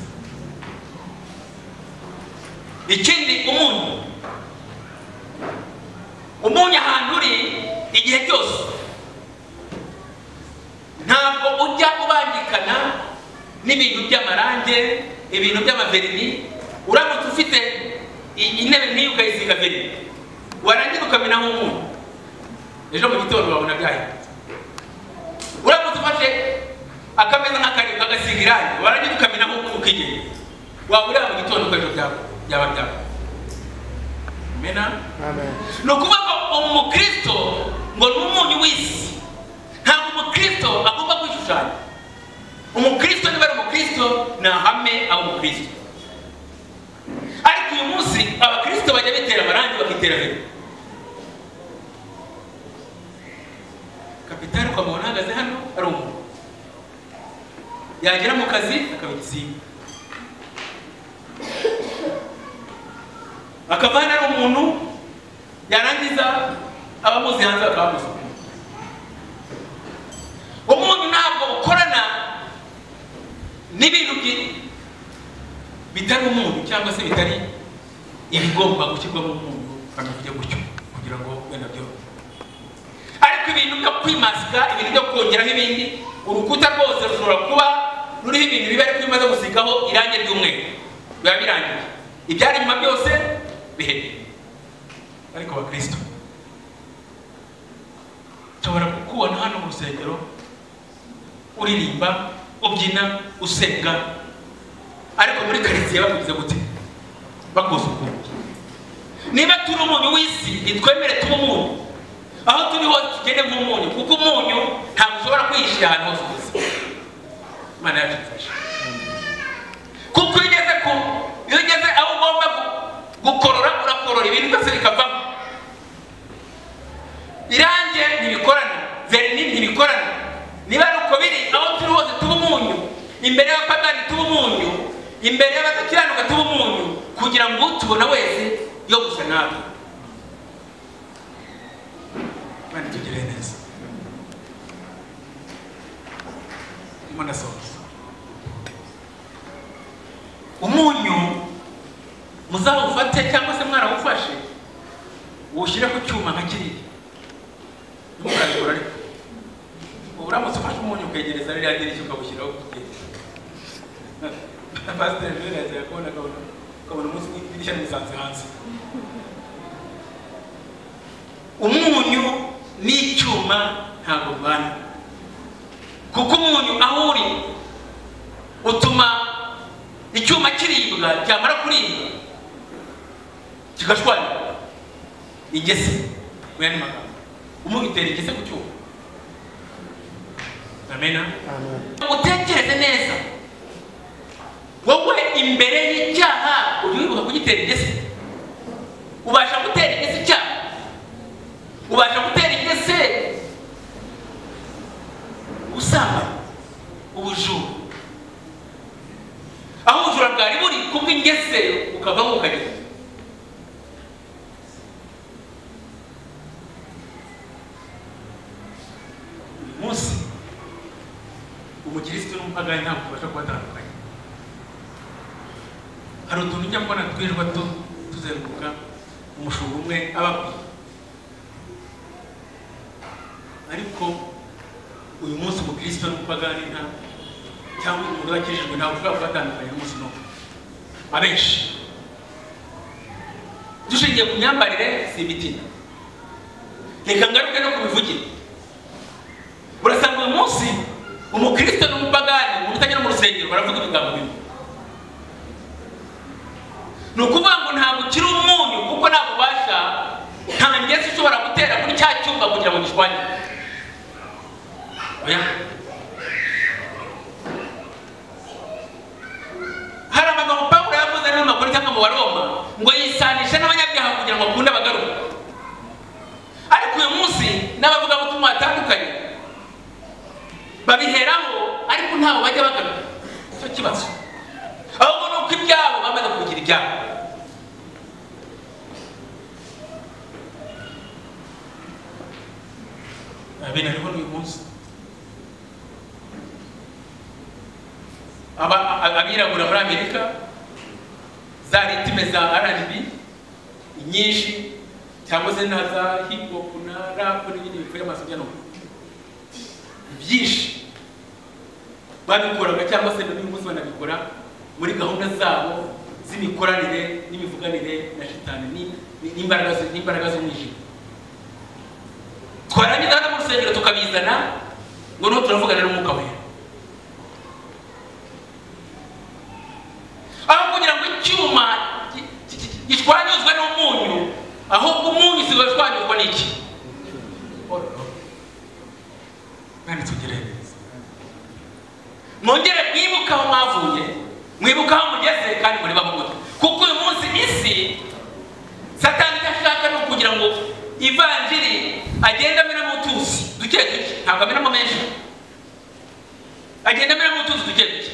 ikindi umunyu umunyu ahantu uri igihe cyose ntabwo ujya ubangikana n'ibintu by'amarange ibintu by'amaverini uramutse ufite i- intebe nk'iyo ukayisiga verini warangira ukamena nk'umuntu ejo mu gitondo wabona byahindutse uramutse ufashe akameza nk'akariba ugasiga irangi warangira ukamena nk'umuntu ukigenda wabura mu gitondo ukajo byaba byaba byaba mena Amen. ni ukuvuga ngo umukristo ngo ni umunyu w'isi ntabwo umukristo agomba kwishushanya umukristo niba ari umukristo ni ahame aba umukristo ariko uyu munsi abakristo bajya bitera amarangi bakitera hejuru kapitani kwa muntu ahagaze hano ari umuntu yagera mu kazi akaba igisimba akava hano ari umuntu yarangiza abamuzi hanze bakababuza umuntu ntabwo ukorana n'ibintu byi- bitari umuntu cyangwa se bitari ibigomba gushyirwamo umuntu bamenya gutyo kugira ngo wenda byo ariko ibintu byo kwimasika ibintu byo kongeraho ibindi urukuta rwose rushobora kuba ruriho ibintu biba ariko bimaze gusigaho irangi ry'umweru biba birangiye ibyari inyuma byose bihebye ariko abakristo nshobora kukubona hano mu rusengero uririmba ubyina usenga ariko muri karitsiye bakugize gute bakuzi ukuntu niba turi umunyu w'isi nitwemere tube umunyu aho turi hose tugende nk'umunyu kuko umunyu ntabwo ushobora kwihishira ahantu hose ugeze imana yacu idufashe kuko iyo ugeze ku iyo ugeze aho ugomba gu- gukorora urakorora ibintu byose bikavamo irange ntibikorana verini ntibikorana niba ari uko biri aho turi hose tuba umunyu imbere y'abapagani tuba umunyu imbere y'abadakiranuka tuba umunyu kugira ngo utubona wese yo gusa natwe kandi tugire neza ndimo ndasohoza umunyu muzawufate cyangwa se mwarawufashe uwushyire ku cyuma nka kiriya Ndimo murabikora ariko ubu uramutse ufashe umunyu ukegereza ririya dirishya ukawushyiraho na pasiteri rero yazira kubona akabona ukabona umunsi idirishya rimusanze hanze umunyu n'icyuma ntabwo ubana kuko umunyu aho uri utuma icyuma kiribwa cyamara kuribwa kigashwanya ingese mu yandi magambo umunyu utera ingese ku cyuma amena Amen. utekereze neza wowe imbere y'icyaha uribuka kugitera ingese ubasha gutera ingese icyaha ubasha gutera ingese usaba ubujura aho ubujura bwari buri kubwo ingese ukavamo ukagenda uyu munsi umukirisitu n'umupagani ntabwo tubasha kubatandukanya hari utuntu ujya mbona twirirwa tu- tuzenguruka umushumba umwe aba akwiye ariko uyu munsi umukirisitu n'umupagani nta cyangwa umuntu wakijijwe ntabwo ushobora kubatandukanya umunsi n'umwe abenshi dushingiye ku myambarire si imitima reka ngaruke no ku mivugire urasanga uyu munsi umukristo n'umupagani umuntu utagera mu rusengero baravuga ibigambo bimwe ni ukuvuga ngo ntabwo ukiri umunyu kuko nta bubasha nta ngezi ushobora gutera kuri cya cyumba kugira ngo gishwanye oya hari amagambo pawulo yavuze n'amakuru cyangwa mu baroma ngo yisanishe n'abanyabyaha kugira ngo akunde abagaruka ariko uyu munsi n'abavugabutumwa batandukanye babiheraho ariko ntawe bajya bagaruka icyo kibazo ahubwo ni uko ibyabo bamaze kugira ibyabo abena ariho n'uyu munsi Aba- a- abirabura muri amerika za ritime za rnb nyinshi cyangwa se na za hip hop na rap n'ibindi bivuye amasomo byinshi babikoraga cyangwa se n'uyu munsi banabikora muri gahunda zabo z'imikoranire n'imivuganire na shitani ni- ni- n'imbaraga z- n'imbaraga z'umwijima twarangiza hano mu rusengero tukabizana ngo n'ubu turavugana n'umwuka wera aho kugira ngo icyuma gi- gi- gi- gishwanyuzwe n'umunyu ahubwo umunyu usigaye ushwanyuzwa n'iki mwene tugire neza mwongere mwibuke aho mwavuye mwibuke aho mugeze kandi muri babugutu kuko uyu munsi isi satani icyo ashaka ni ukugira ngo ivanjiri agenda amenamo utuzi duke duke ntabwo amenamo menshi agenda amenamo utuzi duke duke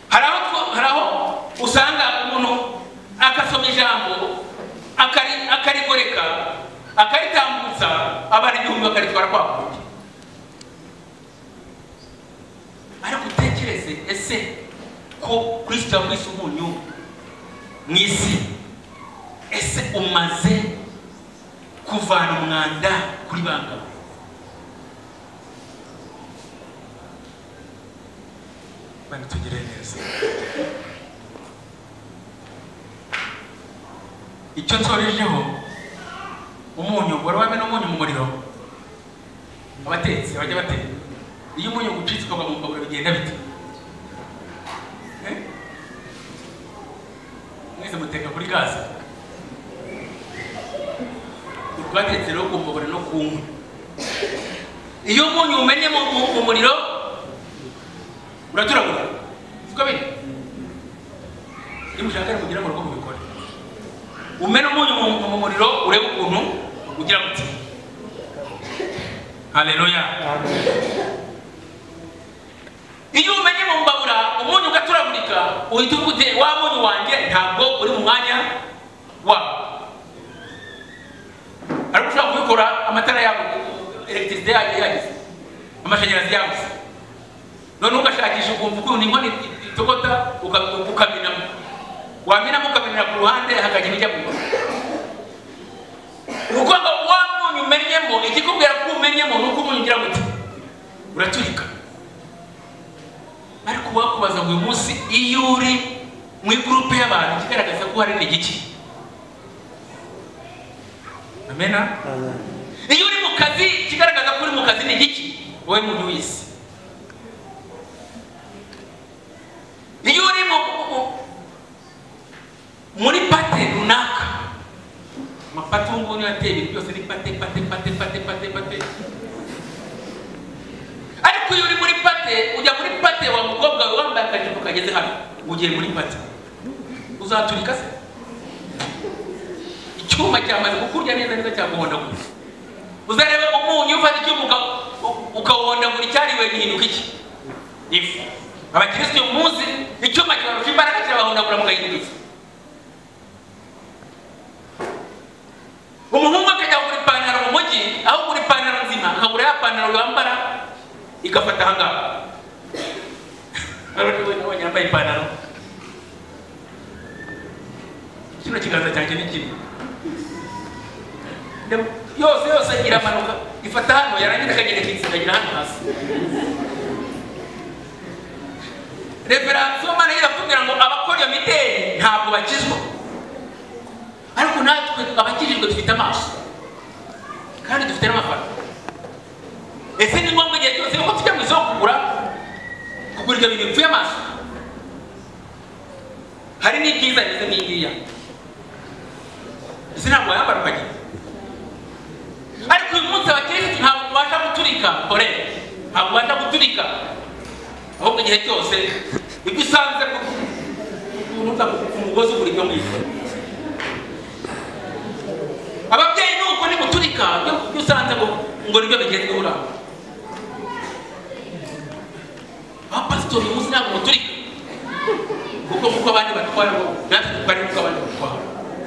hari aho two- hari aho usanga umuntu akasoma ijambo akari- akarigoreka akaritambutsa abana igihumbi bakaritwara kwa kundi ariko utekereze ese ko kristo yakwise umunyu mu isi ese umaze kuvana umwanda kuri bangawe bana tugire neza icyo nsorejeho umunyu wari wamena umunyu mu muriro abatetsi bajya bateka iyo umunyu gucitse ukagwa mu mbabura bigenda bite Eh? mwese muteka kuri gaze urwatetse rero ku mbabura no ku nkwi iyo umunyu umennye mu- mu- mu muriro uraturagura siko biri iyo mushaka mugera mu rugo mubikore umena umunyu mu- mu muriro urebe ukuntu ugira muti haleluya iyo umenye mu mbabura umunyu ugaturagurika uhita uvuga uti wa munyu wanjye ntabwo uri mu mwanya wawo ariko ushobora kubikora amatara yabo elegitirisite yagize amashanyarazi yabuze none ugashakisha ukumva ukuntu inkono itogota uka- ukamenamo wamenamo ukamenera ku ruhande hakajya ijya mu kuko ngo wa munyu umenyemo ikikubwira ko umenyemo ni uko umunyu ugira gute uraturika ariko wakubaza ngo uyu munsi iyo uri mu igurupe y'abantu ikigaragaza ko hari ni igiki amena Amen. iyo uri mu kazi ikigaragaza ko uri mu kazi ni igiki wowe muntu w'isi iyo uri mu, mu- muri pate runaka amapate ubu ngubu niyo ateye ibintu byose ni pate pate pate pate pate pate ariko iyo uri muri pate ujya muri pate wa mukobwa wawe wambaye akajipo kageze hano ugiye muri pate uzaturika se icyuma cyamaze kukurya neza neza cyaguhondagura uzarebe umunyu ufata icyuma uka- u- ukawuhondagura icyariwe gihinduka iki ifu abakirisitu uyu munsi icyuma kibarusha imbaraga kirabahondagura mugahinduka ifu umuhungu akajya kugura ipantaro mu mujyi aho kugura ipantaro nzima akagura ya pantaro yambara igafata ahangaha ariko we nabonye yambaye ipantaro kino kiganza cyanjye ni kimwe Dem- yose yose iramanuka ifata hano yarangiza ikagenda ikisindagira hano hasi reveransiyo mana iratubwira ngo abakora iyo mideli ntabwo bakizwa ariko natwe abakijijwe dufite amaso kandi dufite n'amafaranga ese ni ngombwa igihe cyose yuko tujya mu isoko kugura kugura ibyo bintu bipfuye amaso hari n'ibyiza ndetse n'ingiya ese ntabwo wayambara ukagira ariko uyu munsi abakirisitu ntabwo mubasha guturika kore ntabwo mubasha guturika ahubwo igihe cyose ibyo usanze ku- unuka ku mugozi ugura ibyo ngibyo ababyeyi nuko ni guturika ibyo ibyo usanze ngo ngo nibyo bigenda uraba abapasitori uyu munsi ntabwo muturika kuko kuko abandi batwara ngo natwe dutwara nk'uko abandi batwara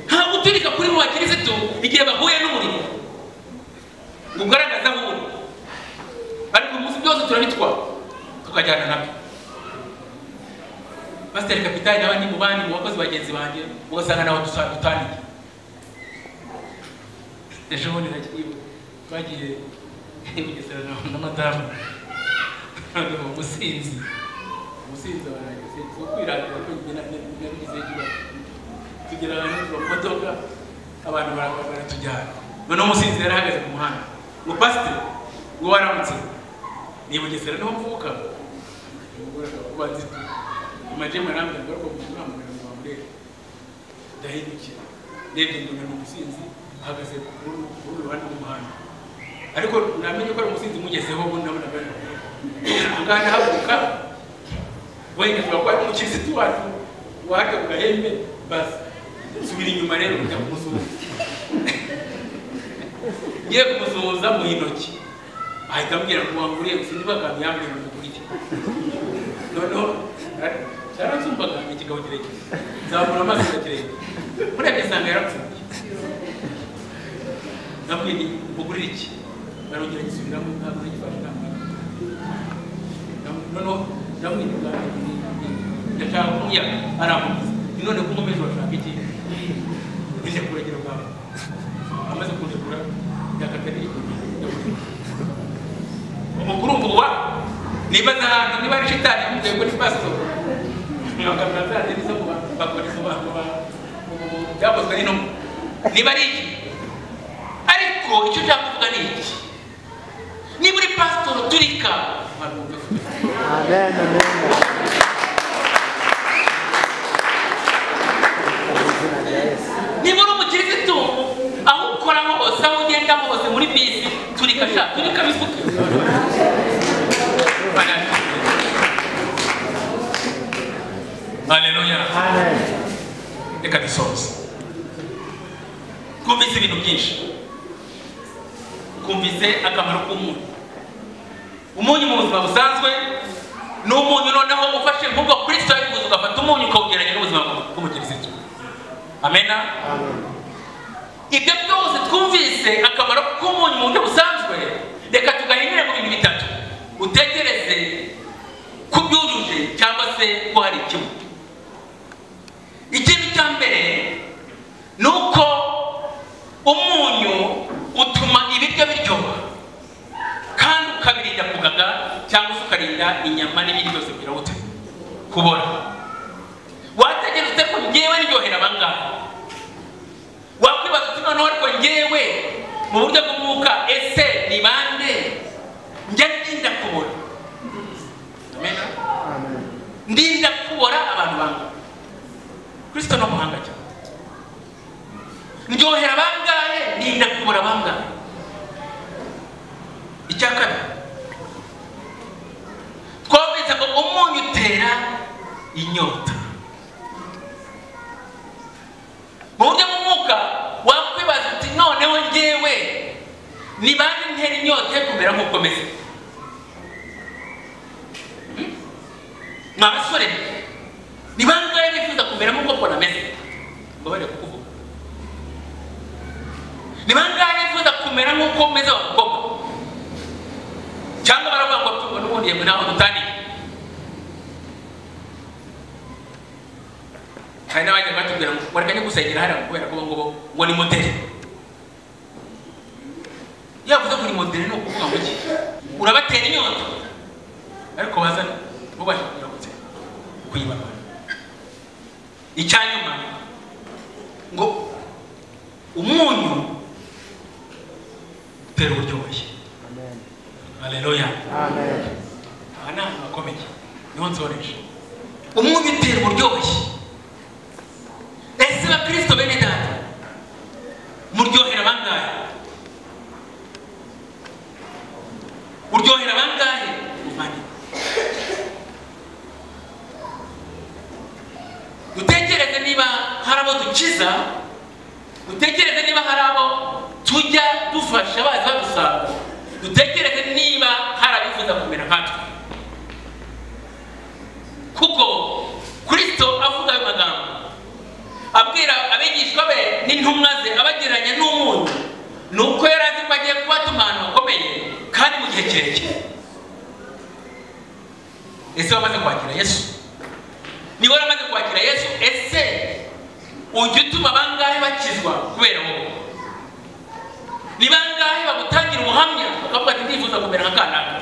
nta guturika kuri mu bakirisitu igihe bahuye n'umurimo ngo ugaragaza nk'ubu ariko umunsi byose turabitwara tukajyana nabyo pasiteri kapitani n'abandi mu bandi mu bakozi bagenzi banjye ugasanga nabo dusa- dutaniye ejo bundi nagiye twagiye i bugesera na- na madamu none mu businzi umusinzi warangije uwo kwiratira ko njye na- na- nabigize ikibazo tugera ahantu mu modoka abantu bara- baratujyana none umusinzi yari ahagaze ku muhanda ngo pasiteri ngo waramutse ni i bugesera niho mvuka umugore akaba akubaza iti amajema arambwira ngo ariko umuntu ntamugana ngo wamurebe ndahindukiye ndebye mbona ni umusinzi ahagaze ku rundi ku rundi ruhande rw'umuhanda ariko namenye ko ari umusinzi mugezeho ubundi nabona bari ahangaha ndahaguruka wenda tuba ko ari umukirisitu wacu waje ku gahembe basi nsubira inyuma rero njya kumusuhuza ngiye kumusuhuza mu intoki ahita ambwira ngo wanguriye gusa niba akantu yambwira ngo ukurike noneho cyaransumbaga ni ikigabo kirekire nzamura amaso kirekire murebye nsanga yarapfuye nabwiye ni mugurire iki barongera gisubiramo ntabwo nagifashe ntabwo noneho ndamwita ubwanjye ndashaka kumuya aramukiza ni none ko nkomeje bashaka iki njya kuregera bwawe amaze kunegura yakatari umukurumbuwa nibaza ahantu niba ari shitani yamugiye kuri pasito ntibakamira za deni zo kuba bakora isobanura byakozwe n'intumwa niba ari iki ariko icyo ushaka kuvuga ni iki niba uri pasitoro turika abantu bumve Amen, amen. Amazina rya Yesu. niba uri umukirisitu aho ukora hose aho ugenda hose muri bisi turika sha turika bisuke haleluya Amen. reka dusoze twumvise ibintu byinshi twumvise akamaro k'umunyu umunyu mu buzima busanzwe ni umunyu noneho ufashe nk'ubwo kuri sitoyi kuza ugafata umunyu ukawugereranya n'ubuzima bw'umukirisitu amena Amen. ibyo byose twumvise akamaro k'umunyu mu buryo busanzwe reka tugahinire mu bintu bitatu utekereze ko byujuje cyangwa se ko hari ikibu ikintu cya mbere ni uko umunyu utuma ibiryo biryoha kandi ukabirinda kugaga cyangwa se ukarinda inyama n'ibindi byose kugira ngo uta- kubora wategereza ko ngewe ndyohera abangahe wakwibaza uti noneho ariko ngewe mu buryo bw'umwuka ese ni bande njya ndinda kubora Amen. Amen. ndinda kubora abantu bangahe kristo no muhanga cyane ndyohera bangahe ndinda kubora bangahe icya kabiri twumvise ngo umunyu utera inyota mu buryo bw'umwuka wakwibaza uti noneho ngewe ni bande ntera inyota yo kumera nk'uko meze mwa basore ni bangahe bifuza kumera nk'uko nameze mbabarira kukuvuga ni bangahe bifuza kumera nk'uko meze abakobwa cyangwa baravuga ngo tungo n'ubundi yemwe naho dutaniye hari n'abajya batubwira ngo wareka gusengera hariya kubera ko ngo ngo ni modeli yavuze ngo ni modeli ni ukuvuga ngo iki urabatera inyota ariko bazana mubasha kugira gutse kuyibana icya nyuma ngo umunyu utera uburyoshye Amen. haleluya Amen. aha ni ahantu hakomeye niho nsoreje umunyu utera uburyoshye ese bakristo bene data muryohera bangahe uryohera bangahe muvandimwe dutekereze niba hari abo dukiza dutekereze niba hari abo tujya dufasha baza badusanga dutekereze niba hari abifuza kumera nkatwe kuko kristo avuga ayo magambo abwira abigishwa be n'intumwa ze abagereranya n'umunyu ni uko yari azi ko agiye kubatuma ahantu hakomeye kandi mu gihe kirekire ese wamaze kwakira yesu niba waramaze kwakira yesu ese ujya utuma bangahe bakizwa kubera wowe umuhamya bakavuga ati ndifuza kumera nka kanaka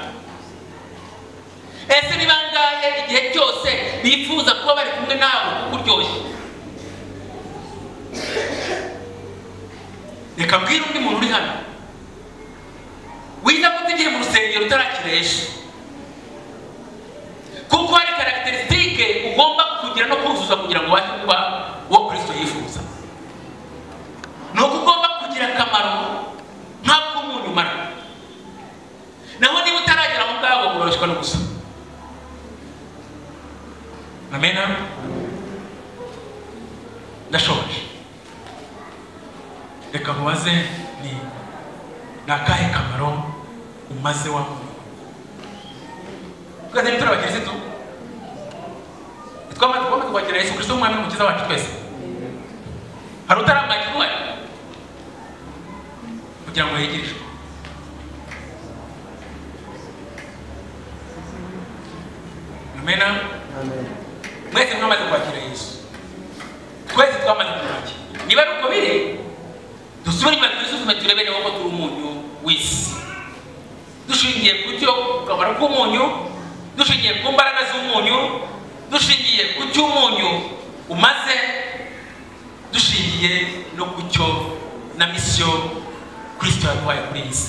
ese ni bangahe igihe cyose bifuza kuba bari kumwe nawe kuko uryoshye reka mbwira undi muntu uri hano wiza kutegera mu rusengero utarakiresha kuko hari karagiterisitike ugomba kugira no kuzuza kugira ngo ubashe kuba uwo kristo yifuza ni uko ugomba kugira akamaro nk'ak'umuntu umara naho niba utaragera aho ngaho urabashywa no gusoma amena ndashoboje reka mubaze ni ni akahe kamaro umaze wa muntu twaze turi abakirisitu twamaze twamaze kwakira yesu kristo nk'umwami n'umukiza wacu twese hari utarambaye ikinyuwari kugira ngo yegerejwe amena Amen. mwese mwamaze kwakira yesu twese twamaze kumwakira niba ari uko biri dusubire inyuma twisuzume turebe niba koko turi umunyu w'isi dushingiye ku cyo kamaro k'umunyu dushingiye ku mbaraga z'umunyu dushingiye ku cyo umunyu umaze dushingiye no ku cyo na misiyo kirisito yaduhaye kuri iyi si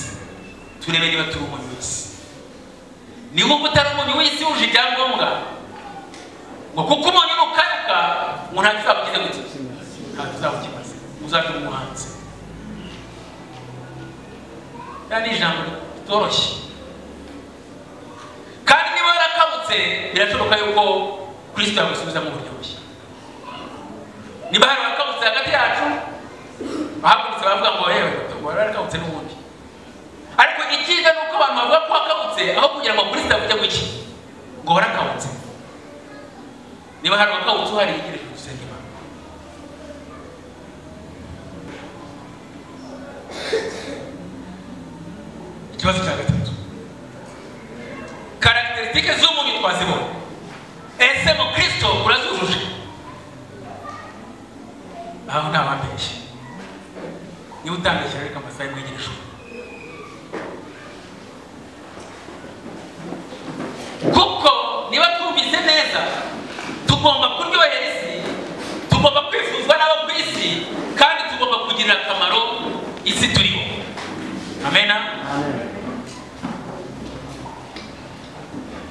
turebe niba turi umunyu w'isi ni nk'uko utari umunyu w'isi wuje ibyangombwa ngo kuko umuntu nukayuka ngo nta kizakugize guki nta kizakukimaze uzabe umuhanzi iriya ni ijambo ritoroshye kandi niba yarakabutse birashoboka yuko kirisito yamusubiza mu buryo bushya niba hari uwakabutse hagati yacu bahagurutse baravuga ngo yewe wari warakabutse n'ubundi ariko icyiza ni uko abantu bavuga ko wakabutse aho kugira ngo kirisito yavuge guki ngo warakabutse niba hari uwakawutse uhari yegereje gusenga imana ikibazo cya gatatu karagiteritike z'umuntu twazibona ese mu kirisito urazujuje aho nta wambeshye niba utambeshye reka amasaha y'umwegerejwe kuko niba twumvise neza tugomba kuryohera isi tugomba kwifuzwa n'abo ku isi kandi tugomba kugirira akamaro isi turiho amena Amen.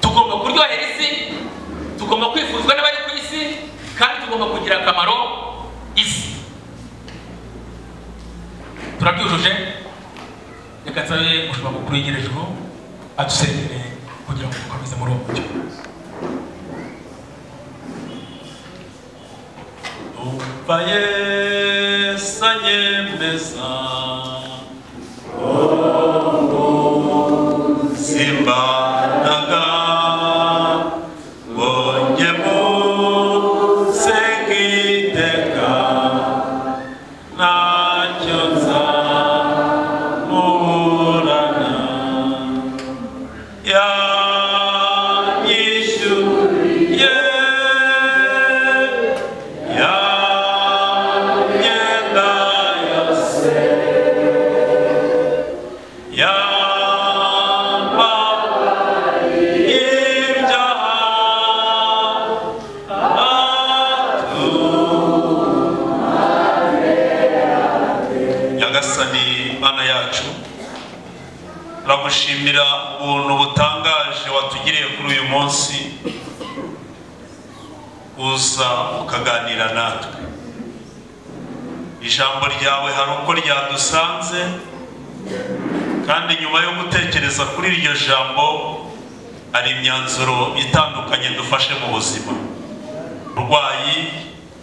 tugomba kuryohera isi tugomba kwifuzwa n'abari ku isi kandi tugomba kugira akamaro isi turabyujuje reka nsabe mushobora mukuru w'inyerejuru adusengere kugira ngo dukomeze muri uwo mucyo Umva Yesu anyemeza simbaraga bonye munsenge iteka ntacyo nzamuburana yanyishyuriye yamyenda yose yambaye ibyaha nyagasani mana yacu turagushimira ubuntu butangaje watugiriye kuri uyu munsi uza ukaganira natwe ijambo ryawe hari uko ryadusanze kandi nyuma yo gutekereza kuri iryo jambo hari imyanzuro itandukanye dufashe mu buzima uburwayi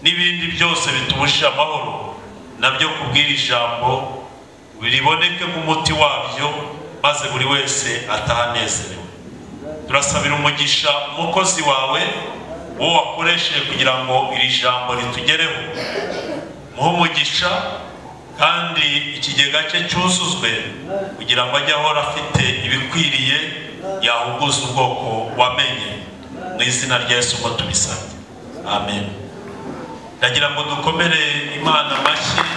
n'ibindi byose bitubusha amahoro nabyo kubwira ijambo biriboneke nk'umuti wabyo maze buri wese ataha anezerewe turasabira umugisha umukozi wawe uwo wakoresheje kugira ngo iri jambo ritugereho muhe umugisha kandi ikigega cye cyuzuzwe kugira ngo ajye ahora afite ibikwiriye yahuguza ubwoko wamenye mu izina rya Yesu ngo tubisabye amen ndagira ngo dukomere imana amashyi